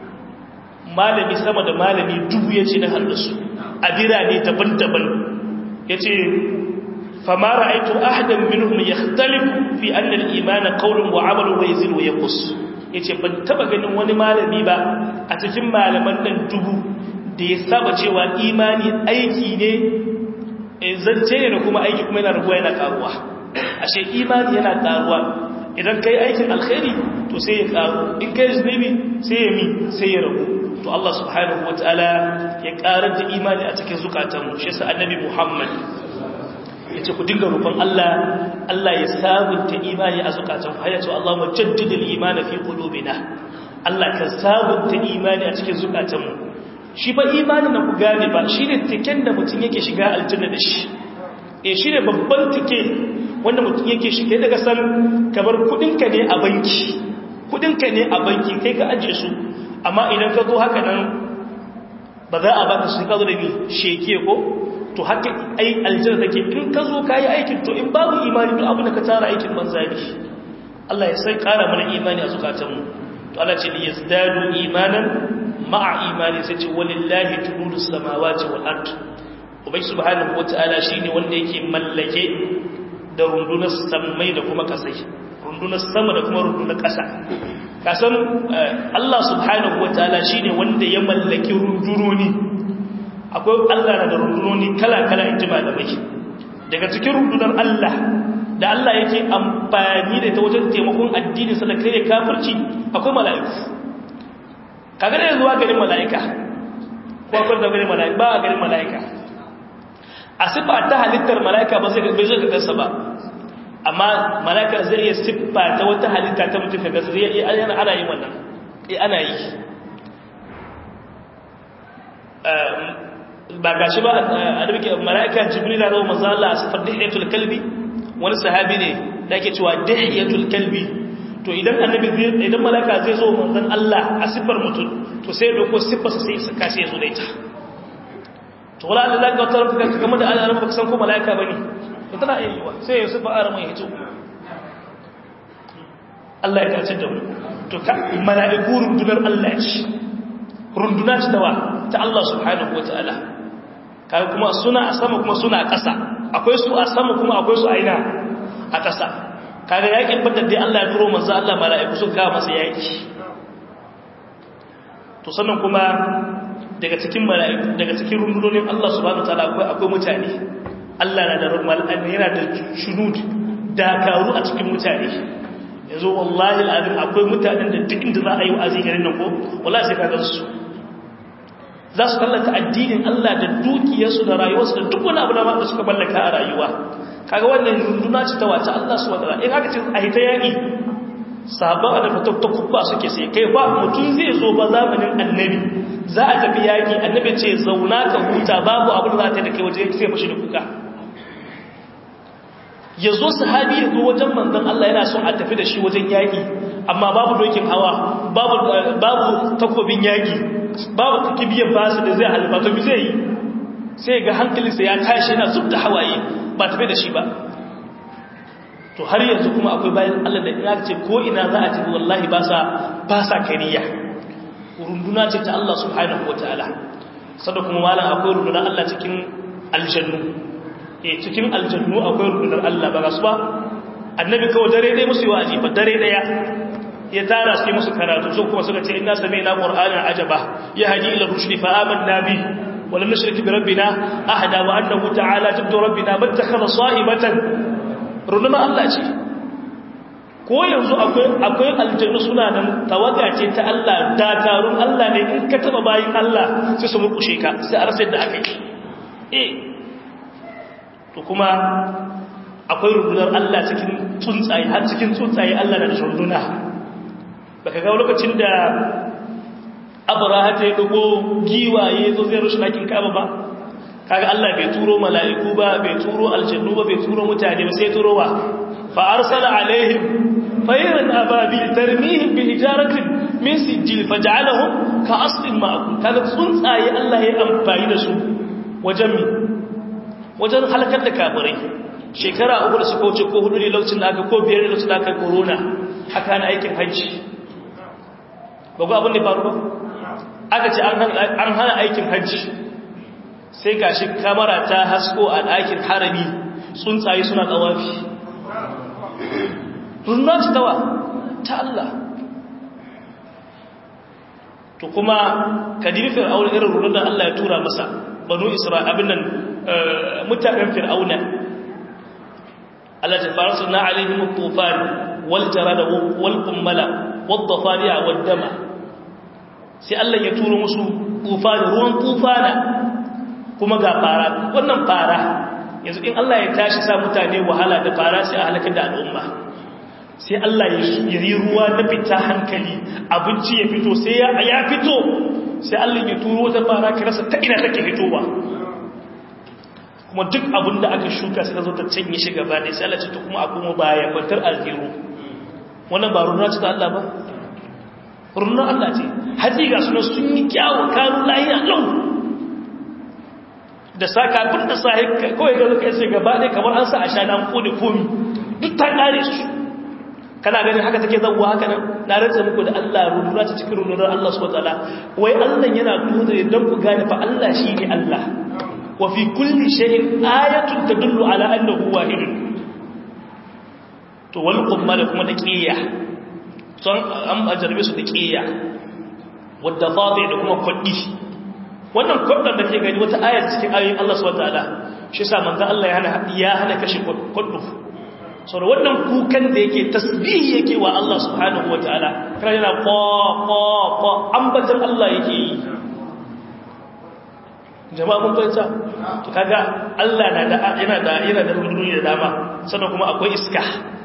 Speaker 2: malami sama da malami dubu yace na haddasu a birane daban-daban yace fama ra'aytu ahadan minhum yakhtalifu fi anna al-iman qawlun wa 'amalun wa yazid wa yanqus yace ban taba ganin wani malami ba a cikin malaman nan dubu da ya saba cewa imani aiki ne zance ne da kuma aiki kuma yana raguwa yana karuwa ashe imani yana karuwa idan kai aikin alkhairi to sai ya karu in kai zunubi sai ya mi sai ya ragu to Allah subhanahu wataala ya karar da imani a cikin zukatanmu shi yasa annabi Muhammad yace ku dinga roƙon Allah Allah ya sabunta imani a zukatanmu har yace Allah mujaddidil imani fi qulubina Allah ka sabunta imani a cikin zukatanmu shi ba imanin na ku gane ba shi ne tiken da mutum yake shiga aljanna da shi e shi ne babban tike wanda mutum yake shiga daga san kamar kudinka ne a banki kudinka ne a banki kai ka ajiye su amma idan ka zo haka nan ba za a baka su ka zo da ni sheke ko to haka ai aljanna take in ka zo ka yi aikin to in babu imani to abin da ka tara aikin banza ne Allah ya sai kara mana imani a zukatanmu to Allah ce li yazdadu imanan ma'a imani sai ce walillahi junudu samawati wal ard ubai subhanahu wataala shine wanda yake mallake da rundunar samai da kuma kasai rundunar sama da kuma rundunar kasa kasan Allah subhanahu wataala shine wanda ya mallaki rundunoni akwai Allah na da rundunoni kala-kala inji malamai daga cikin rundunar Allah da Allah yake amfani da ta wajen taimakon addini sa da kare kafirci akwai mala'iku kaga da zuwa garin mala'ika ko akwai da garin mala'ika ba a garin mala'ika a sifa ta halittar mala'ika ba zai bai zai gansa ba amma malaka zai iya siffa ta wata halitta ta mutum kaga zai iya ana yin wannan eh ana yi ba gashi ba a duke mala'ika jibril da zama manzo Allah a sifar dihiyatul kalbi wani sahabi ne da yake cewa dihiyatul kalbi to idan annabi idan mala'ika zai zo manzon Allah a sifar mutum to sai ya dauko sifar sa sai saka sai ya zo da ita to wala Allah zaka tarar ka kamar da Allah baka san ko mala'ika bane to tana iya yiwa sai ya sifar aramin ya hito Allah ya tace da mu to mala'iku rundunar Allah ce runduna ce dawa ta Allah subhanahu wataala kaga kuma suna a sama kuma suna a ƙasa akwai su a sama kuma akwai su a ina a ƙasa kaga yakin badar dai Allah ya turo manzo Allah mala'iku suka kawo masa yaki to sannan kuma daga cikin mala'iku daga cikin rundunonin Allah subhanahu wataala akwai akwai mutane Allah na da mala'ika yana da shunud dakaru a cikin mutane yanzu wallahi al'adun akwai mutanen da duk inda za a yi wa'azi garin nan ko wallahi sai ka gan su za su tallata addinin Allah da dukiyarsu da rayuwarsu da duk wani abu da suka mallaka a rayuwa kaga wannan runduna ce ta wace Allah su wadara in haka ce a hita yaƙi sabon da fata ta kubba suke sai kai ba mutum zai zo ba zamanin annabi za a tafi yaƙi annabi ce zauna ka huta babu abu da za ta yi da kai waje sai fashi da kuka ya zo sahabi ya zo wajen manzon Allah yana son a tafi da shi wajen yaƙi amma babu dokin hawa babu takobin yaƙi babu kibiyar basu da zai halba to zai yi sai ga hankalinsa ya tashi yana zub da hawaye ba tafi da shi ba to har yanzu kuma akwai bayan Allah da ya ce ko ina za a tafi wallahi ba sa ba sa kariya runduna ce ta Allah subhanahu wataala sada kuma malam akwai rundunar Allah cikin aljannu eh cikin aljannu akwai rundunar Allah ba gasu ba annabi kawai dare dai musu yi wa'azi ba dare daya ya tara su musu karatu su kuma suka ce inna sami'na qur'anan ajaba yahdi ila rushdi fa amanna bi wa lam nushrik bi rabbina ahada wa annahu ta'ala jaddu rabbina battakhadha sahibatan rununa Allah ce ko yanzu akwai akwai aljanna suna nan tawaga ce ta Allah dakarun Allah ne in ka taba bayin Allah sai su murkushe ka sai a rasa da aka yi eh to kuma akwai rundunar Allah cikin tsuntsaye har cikin tsuntsaye Allah na da runduna baka ga lokacin da abraha ta yi dogo giwaye zo zai rushe ɗakin kaba ba kaga Allah bai turo mala'iku ba bai turo aljannu ba bai turo mutane ba sai turo wa fa arsala alaihim fayran ababil tarmihim bi hijaratin min sijil faj'alahum ka aslin ma'kul kaga tsuntsaye Allah ya amfani da su wajen mi wajen halakar da kafirai shekara uku da suka wuce ko hudu ne lokacin da aka ko biyar ne lokacin da aka corona aka na aikin hajji ba ku abin da faru ba aka ce an hana aikin hajji sai ga shi kamara ta hasko a ɗakin harami tsuntsaye suna tsawafi rundunar ci tawa ta Allah to kuma kadiri fir'auna irin rundunar Allah ya tura masa banu isra'il abin nan mutanen fir'auna Allah ta fara suna alaihim tufan wal jarada wal kummala wad dafari'a wad dama sai Allah ya turo musu tufana ruwan tufana kuma ga fara wannan fara yanzu in Allah ya tashi sa mutane wahala da fara sai a halakar da al'umma sai Allah ya yi ruwa na fita hankali abinci ya fito sai ya fito sai Allah ya turo ta fara ka rasa ta ina take fitowa kuma duk abin da aka shuka sai zo ta canye shi gaba ne sai Allah ce to kuma a kuma baya kwantar alziru wannan ba runa ce ta Allah ba runa Allah ce haji ga suna sun yi kyawu kanu lahiya lau da sa kafin da sa kawai ga zuka sai gaba ne kamar an sa a sha na kone komi duk ta kare su kana ganin haka take zawwa haka nan na rantsa muku da Allah rundura ta cikin rundunar Allah subhanahu wataala wai Allah yana nuna dan ku gane fa Allah shine Allah wa fi kulli shay'in ayatun tadullu ala annahu wahidun to wal qumma da kuma da qiya son an ajarbe su da qiya wadda fadi da kuma kwaddi wannan kwaddan da ke gani wata aya cikin ayoyin Allah subhanahu wataala shi yasa manzo Allah ya hana ya hana kashe kwaddu sau da wannan kukan da yake tasbihi yake wa Allah subhanahu wa ta'ala kana yana kwa-kwa-kwa ambatan Allah yake yi jama'a mun fahimta to kaga Allah na da yana da yana da runduni da dama sannan kuma akwai iska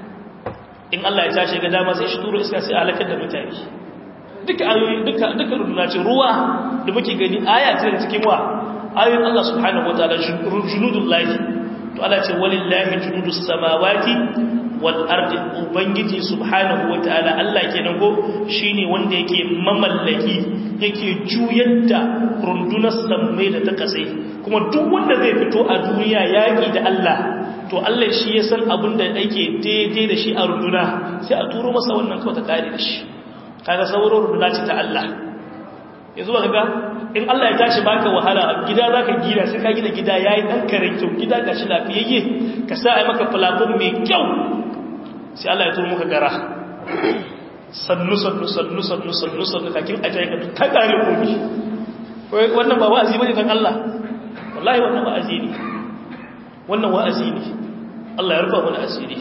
Speaker 2: in Allah ya tashi ga dama sai shi turo iska sai halakar da mutane duka ayoyi duka duka runduna ce ruwa da muke gani aya ce cikin wa ayoyin Allah subhanahu wataala junudul lahi to Allah ce walillahi junudus samawati wal ardi ubangiji subhanahu wataala Allah kenan ko shine wanda yake mamallaki yake juyar da rundunar sammai da ta kasai kuma duk wanda zai fito a duniya yaki da Allah to Allah shi ya san abin da yake daidai da shi a runduna sai a turo masa wannan kawai ta kare da shi kaga sauran runduna ce ta Allah yanzu ba kaga in Allah ya tashi baka wahala gida zaka gida sai ka gina gida yayi dan kare kyau gida gashi lafiyayye ka sa ai maka plafon mai kyau sai Allah ya turo maka gara sannu sannu sannu sannu sannu sannu kakin ajaye ka ta kare komi wannan ba wa'azi bane dan Allah wallahi wannan wa'azi ne wannan wa'azi ne Allah ya rufa mana asiri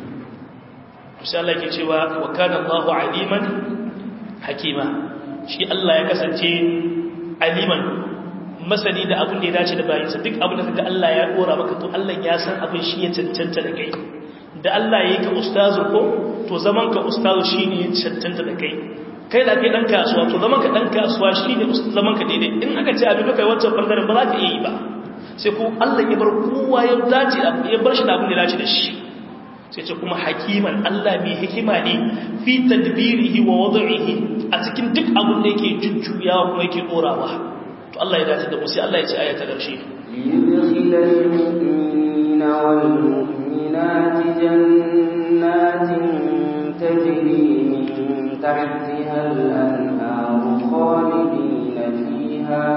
Speaker 2: sai Allah yake cewa wa kana Allahu aliman hakima shi Allah ya kasance aliman masani da abin da ya dace da bayinsa duk abin da kaga Allah ya dora maka to Allah ya san abin shi ya cancanta da kai da Allah ya yi ka ustazu ko to zaman ka ustazu shine ya cancanta da kai kai da kai dan kasuwa to zaman ka dan kasuwa shine zaman ka daidai in aka ce abin da kai wancan bangaren ba za ka iya yi ba sai ko Allah ya bar kowa ya dace ya bar shi da abin da ya dace da shi sai ce kuma hakiman Allah mai hikima ne fi tadbirihi wa wad'ihi a cikin duk abin da yake jujjuyawa kuma yake dorawa to Allah ya dace da mu sai Allah ya ce aya ta karshe
Speaker 1: liyudkhilal mu'minina wal mu'minati jannatin tajri min tahtiha al-anharu khalidina fiha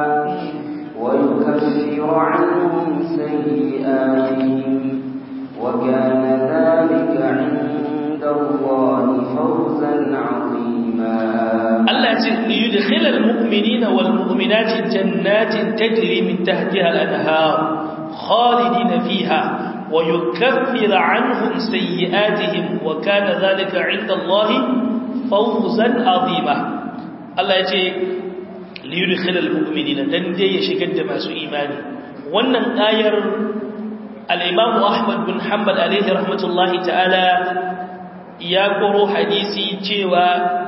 Speaker 1: ويكفر عنهم سيئاتهم وكان ذلك عند الله فوزا عظيما
Speaker 2: الله ليدخل المؤمنين والمؤمنات جنات تجري من تحتها الأنهار خالدين فيها ويكفر عنهم سيئاتهم وكان ذلك عند الله فوزا عظيما الله يجي ليدخل المؤمنين dan dai ya shigar da masu imani wannan ayar al-Imam Ahmad bin Hanbal alaihi rahmatullahi ta'ala ya koro hadisi cewa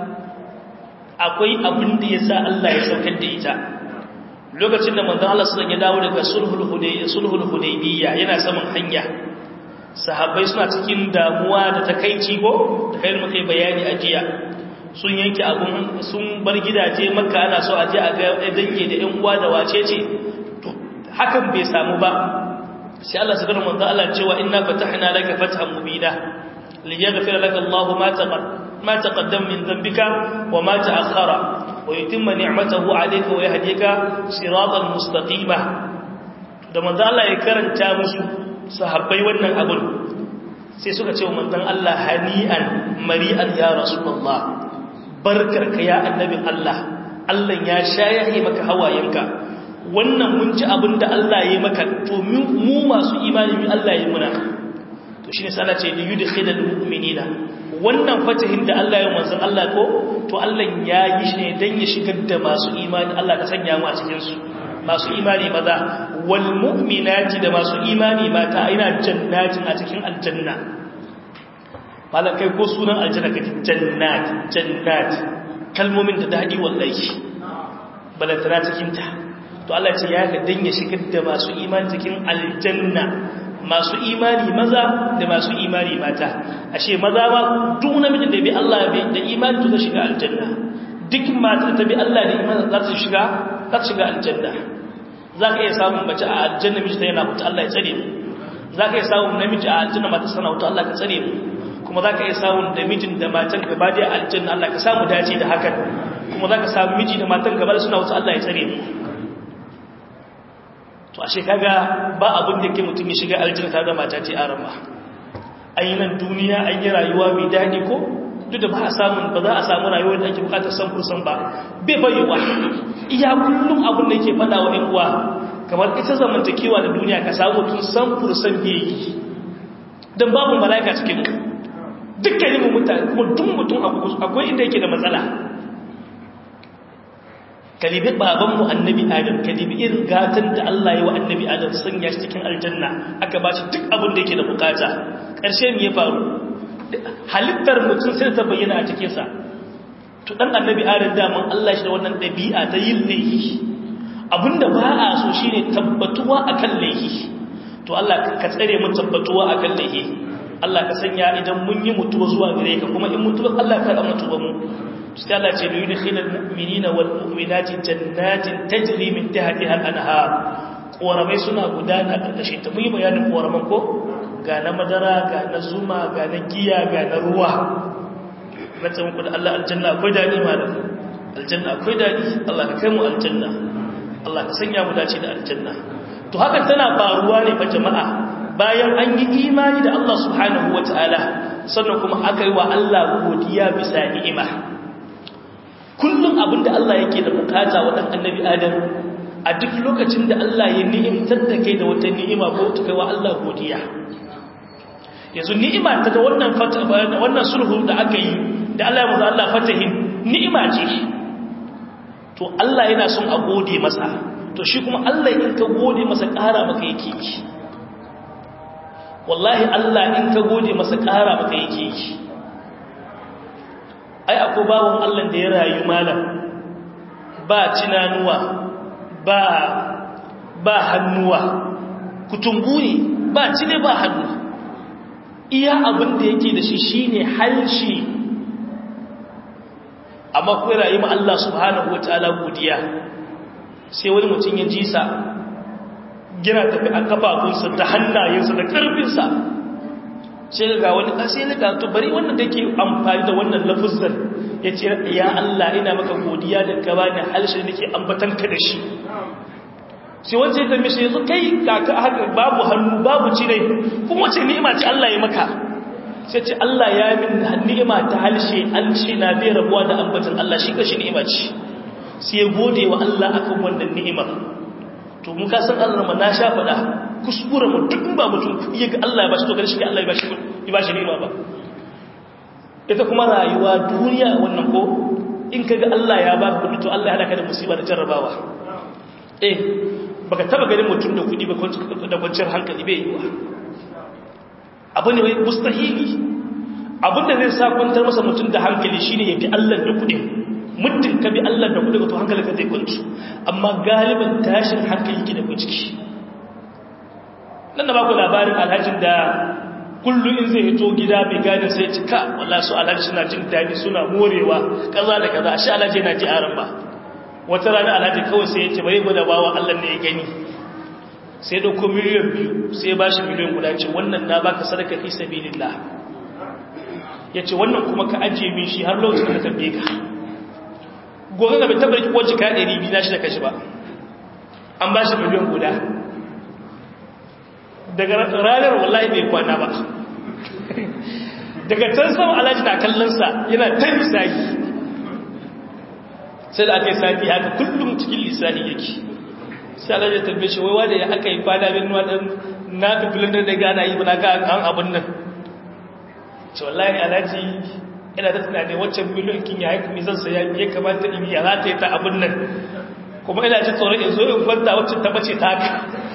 Speaker 2: akwai abin da yasa Allah ya saukar da ita lokacin da manzon Allah sallallahu ya dawo daga sulhul hudaybiyya sulhul hudaybiyya yana saman hanya sahabbai suna cikin damuwa da takeici ko da kai muke bayani a jiya sun yanke abun sun bar gidaje makka ana so a je a ga dange da ƴan uwa da wace ce to hakan bai samu ba sai Allah subhanahu wa ta'ala cewa inna fatahna laka fathan mubina liyaghfira laka Allah ma taqad ma taqaddama min dhanbika wa ma ta'akhkhara wa yutimma ni'matahu 'alayka wa yahdika siratan mustaqima da manzo Allah ya karanta musu sahabbai wannan abun sai suka ce wa manzon Allah hani'an mari'an ya rasulullah barkarka ya annabin Allah Allah ya shayaye maka hawayenka wannan mun ji abin da Allah ya maka to mu masu imani mu Allah ya muna to shine sai Allah ce li yudkhilul mu'minina wannan fatahin da Allah ya manzon Allah ko to Allah ya yi shi ne dan ya shigar da masu imani Allah ka sanya mu a cikin su masu imani maza wal mu'minati da masu imani mata ina jannatin a cikin aljanna malam kai ko sunan aljanna kake jannat jannat kalmomin da dadi wallahi balantana cikin ta to Allah ce ya ga dan ya shigar da masu imani cikin aljanna masu imani maza da masu imani mata ashe maza ba duk namijin da bi Allah da imani to zai shiga aljanna duk mata ta bi Allah da imani za ta shiga za ta shiga aljanna zaka iya samun mace a aljanna miji ta yana mutu Allah ya tsare mu zaka iya samun namiji a aljanna mata sana mutu Allah ka tsare mu kuma zaka iya samun da mijin da matan gaba da aljanna Allah ka samu dace da hakan kuma zaka samu miji da matan gaba suna wuta Allah ya tsare mu to ashe kaga ba abin da ke mutum ya shiga aljanna ta da mata ce arama an yi nan duniya an yi rayuwa mai daɗi ko duk da ba a samun ba za a samu rayuwar da ake bukatar san kursan ba bai bayyawa iya kullum abin da yake faɗa wa ɗan uwa kamar ita zamantakewa da duniya ka samu tun san kursan bai yi don babu mala'ika cikin mu dukkanin mu mutane kuma duk mutum akwai inda yake da matsala kalibi babanmu annabi adam kalibi irin gatan da Allah ya wa annabi adam sanya shi cikin aljanna aka ba shi duk abin da yake da bukata ƙarshe me ya faru halittar mutum sai ta bayyana a cikinsa to dan annabi adam daman Allah shi da wannan ɗabi'a ta yin laifi abinda ba a so shine tabbatuwa akan laifi to Allah ka tsare mu tabbatuwa akan laifi Allah ka sanya idan mun yi mutuwa zuwa gare ka kuma in mutuwa Allah ka ga mutuwa mu sai Allah ce yuyi khilal mu'minina wal mu'minati jannatin tajri min tahtiha al-anhar koramai suna gudana karkashin ta mun yi bayanin koraman ko ga na madara ga na zuma ga na giya ga na ruwa na ce muku da Allah aljanna akwai dadi malam aljanna akwai dadi Allah ka kai mu aljanna Allah ka sanya mu dace da aljanna to hakan tana faruwa ne fa jama'a bayan an yi imani da Allah subhanahu wataala sannan kuma aka yi wa Allah godiya bisa ni'ima kullum abinda Allah yake da bukata wa dan annabi Adam a duk lokacin da Allah ya ni'imtar da kai da wata ni'ima ko ta kai wa Allah godiya yanzu ni'ima ta da wannan fata wannan sulhu da aka yi da Allah ya musu Allah fatahin ni'ima ce to Allah yana son a gode masa to shi kuma Allah in ka gode masa ƙara maka yake yi wallahi Allah in ka gode masa ƙara maka yake yi ai akwai bawon Allah da ya rayu malam ba cinanuwa ba ba hannuwa kutumbu ne ba cine ba hannu iya abin da yake da shi shine halshi amma kuwa rayu ma Allah subhanahu wataala godiya sai wani mutum ya jisa gina tafi a kafafunsa da hannayensa da karfinsa sai ga wani ƙasai na ƙato bari wannan da ke amfani da wannan lafuzar ya ce ya Allah ina maka godiya da ka ba ni halshe da ke ambatanka da shi sai wancan ta mishi yanzu kai kaka haka babu hannu babu cire kuma wace ni'ima ce Allah ya maka sai ce Allah ya min ni'ima ta halshe an ce na bai rabuwa da ambatan Allah shi kashi ni'ima ce sai ya gode wa Allah akan wannan ni'imar to mun ka san Allah ma na sha faɗa kuskure mu duk ba mutum iya ga Allah ya bashi to gare shi Allah ya bashi ya bashi ni'ima ba ita kuma rayuwa duniya wannan ko in kaga Allah ya baka kudi to Allah ya halaka da musiba da jarrabawa eh baka taba ganin mutum da kudi ba da kwanciyar hankali bai yiwa abu ne mai mustahili abin da zai sa kwantar masa mutum da hankali shine ya fi Allah da kudi muddin ka bi Allah da kudi to hankali ka zai kwanci amma galiban tashin hankali ki da ku ciki nan da baku labarin alhajin da kullum in zai hito gida mai gani sai cika walla su alhaji suna jin daɗi suna morewa kaza da kaza shi alhaji yana ji aran ba wata rana alhaji kawai sai ya ce bai gwada bawa Allah ne ya gani sai da ko miliyan biyu sai ba shi miliyan guda ce wannan na baka sadaka fi sabilillah ya ce wannan kuma ka ajiye min shi har lokacin da tambaye ka gobe ga bai tabbar ko jika ɗari biyu na shi da kashi ba an ba shi miliyan guda daga ranar wallahi bai kwana ba daga can sama alhaji na kallonsa yana ta lissahi sai da aka yi sati haka kullum cikin lissahi yake sai alhaji ya tambaye shi wai wanda ya aka yi kwana bin wadan na fifilin da gana yi na ga an abin nan ce wallahi alhaji ina da tunanin waccan miliyon kin ya haiku mai zan saya ya kamata in ya za ta yi ta abin nan kuma ina ci tsoron in zo in kwanta waccan ta bace ta haka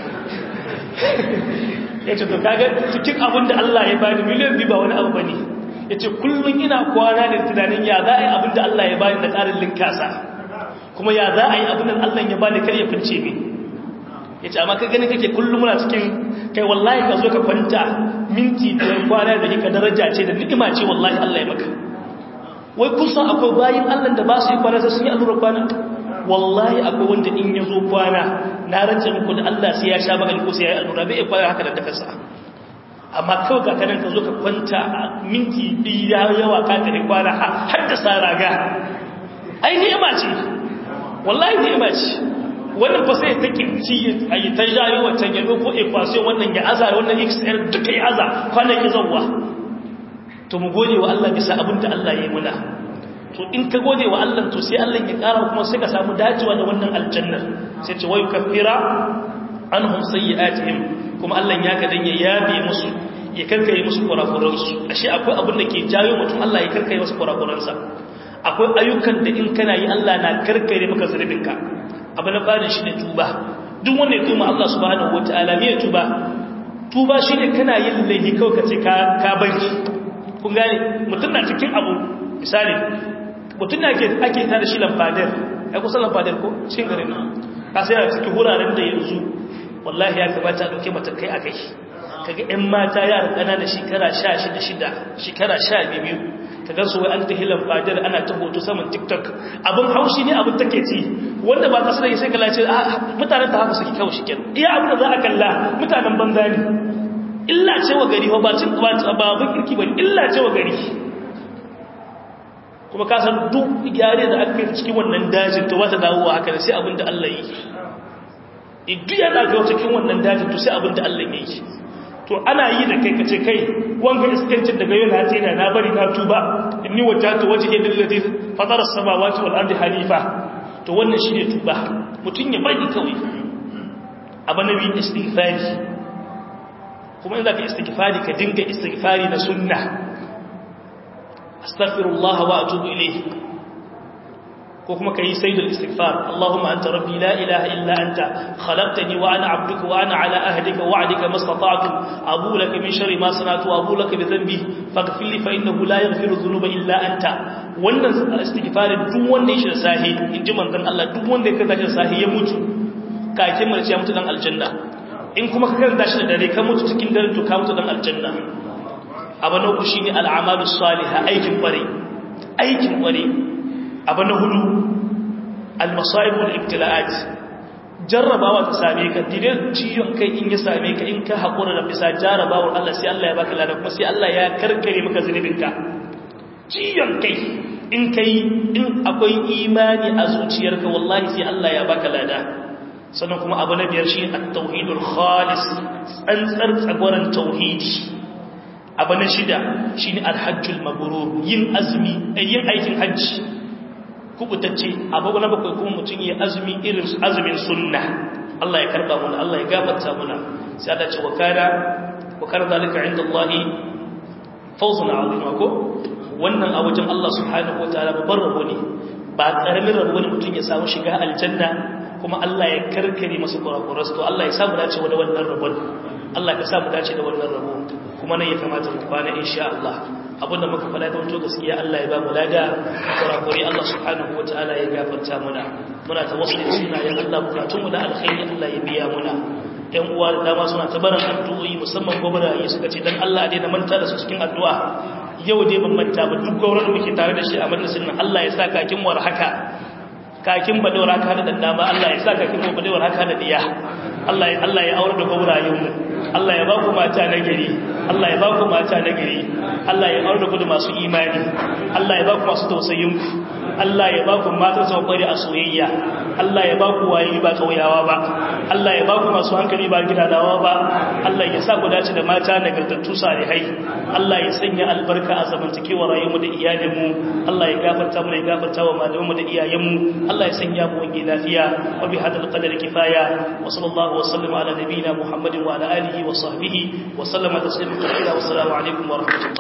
Speaker 2: ya ce to kaga cikin abin da Allah ya bani miliyan biyu ba wani abu bane ya ce kullum ina kwana da tunanin ya za a yi abin da Allah ya bani da ƙarin linkasa kuma ya za a yi abin da Allah ya bani kar ya fince min ya ce amma ka gani kake kullum muna cikin kai wallahi ka zo ka kwanta minti da kwana da ka daraja ce da ni'ima ce wallahi Allah ya maka wai kusan akwai bayin Allah da ba su yi kwana sai sun yi allura kwana wallahi akwai wanda in ya zo kwana na rance muku da Allah sai ya sha magani ko sai ya yi allura bai kwana haka da takarsa amma kawai ka kanan ka zo ka kwanta a minti biyu ya yawa ka tare kwana har da sa raga ai ni'ima ce wallahi ni'ima ce wannan fa sai ta kinci a yi ta jayo wancan ya ko equation wannan ya aza wannan xr duka ya aza kwanan ya zauwa to mu gode wa Allah bisa abin da Allah ya yi muna to in ka gode wa Allah to sai Allah ya kara kuma sai ka samu dacewa da wannan aljannar sai ce wayu kafira anhum sayyi'atihim kuma Allah ya ka dan ya yabe musu ya karkaye musu kurakuran su ashe akwai abin da ke jayo mutum Allah ya karkaye musu kurakuran sa akwai ayyukan da in kana yi Allah na karkare maka zunubinka abu na fara shi ne tuba duk wanda ya tuma Allah subhanahu wataala me tuba tuba shine kana yin laifi kawai ka ce ka ka bari kun gane mutum na cikin abu misali mutum na ake ake tare shi lamfadar ai kusa lamfadar ko cikin garin ka sai a cikin wuraren da yanzu wallahi ya kamata a dauke matakai a kai kaga ƴan mata yara ƙanana shekara 16 shekara 12 kaga su wai an ta hilan fadar ana ta hoto saman tiktok abin haushi ne abin take ci wanda ba kasu da sai kala ce mutanen ta haka suke kawo shi kenan iya abin da za a kalla mutanen banza ne illa ce wa gari ba cin ba abin kirki ba illa ce wa gari kuma ka san duk gyare da aka yi cikin wannan dajin to ba ta dawowa haka ne sai abin da Allah yi idu ya daga cikin wannan dajin to sai abin da Allah ya yi to ana yi da kai kace kai wanga iskancin daga yau na tsina na bari na tuba inni wajhatu wajhi lillazi fatara as-samawati wal ardi hanifa to wannan shine tuba mutun ya bari kawai abanabi istighfari kuma in zaka istighfari ka dinga istighfari na sunna astaghfirullah wa atubu ilayhi ko kuma kai sayyidul istighfar Allahumma anta rabbi la ilaha illa anta khalaqtani wa ana 'abduka wa ana 'ala ahdika wa 'adika mastata'tu abu laka min sharri ma sana'tu wa abu laka bi dhanbi faghfir li fa innahu la yaghfiru dhunuba illa anta wannan istighfarin duk wanda ya shirya sahi inji manzon Allah duk wanda ya kaza shi sahi ya mutu kakin mace ya mutu dan aljanna in kuma ka karanta shi da dare ka mutu cikin dare to ka mutu dan aljanna abu na uku shine al'amalus salihah aikin kware aikin kware abu na hudu almasaibul ibtila'at jarrabawa ta same ka dire ciyon kai in ya same ka in ka haƙura da bisa jarrabawar Allah sai Allah ya baka lada kuma sai Allah ya karkare maka zunubinka ciyon kai in kai in akwai imani a zuciyarka wallahi sai Allah ya baka lada sannan kuma abu na biyar shi at-tauhidul khalis tsantsar tsagwaran tauhidi abu na shida shine al-hajjul mabrur yin azumi yin aikin hajji kubutacce abu na bakwai kuma mutum yi azumi irin azumin sunna Allah ya karba muna Allah ya gafarta muna sai Allah ce wakara wakara zalika inda Allah fawzun azima ko wannan a wajen Allah subhanahu wataala babban rabo ne ba karamin rabo ne mutum ya samu shiga aljanna kuma Allah ya karkare masa kurakuras to Allah ya samu dace da wannan rabon Allah ka samu dace da wannan rabo kuma nan ya kamata mu kwana insha Allah abinda muka faɗa da wato gaskiya Allah ya ba mu lada kurakuri Allah subhanahu wataala ya gafarta muna muna tawassuli sunayen Allah bukatun mu da alkhairi Allah ya biya muna ɗan uwa da dama suna ta barin addu'o'i musamman gwamnati suka ce dan Allah a daina manta da su cikin addu'a yau dai ban manta ba duk gwamnati muke tare da shi a majalisin nan Allah ya sa kakin war haka kakin badawar haka da dan dama Allah ya sa kakin badawar haka da diya Allah ya Allah ya aure da gwamnati mu Allah ya ba ku mata na gari Allah ya ba ku mata na gari Allah ya aure ku da masu imani Allah ya ba ku masu tausayin ku Allah ya ba ku mata su kwari a soyayya Allah ya ba ku waye ba kauyawa ba Allah ya ba ku masu hankali ba gidadawa ba Allah ya sa ku dace da mata nagartattu salihai Allah ya sanya albarka a zamantakewar rayuwar da iyalinmu Allah ya gafarta mu ya gafarta wa malamanmu da iyayenmu Allah ya sanya mu wange lafiya wa bi hadal qadar kifaya wa sallallahu wa sallama ala nabiyyina Muhammadin wa ala alihi wa sahbihi wa sallama taslima kathira wa assalamu alaikum wa rahmatullahi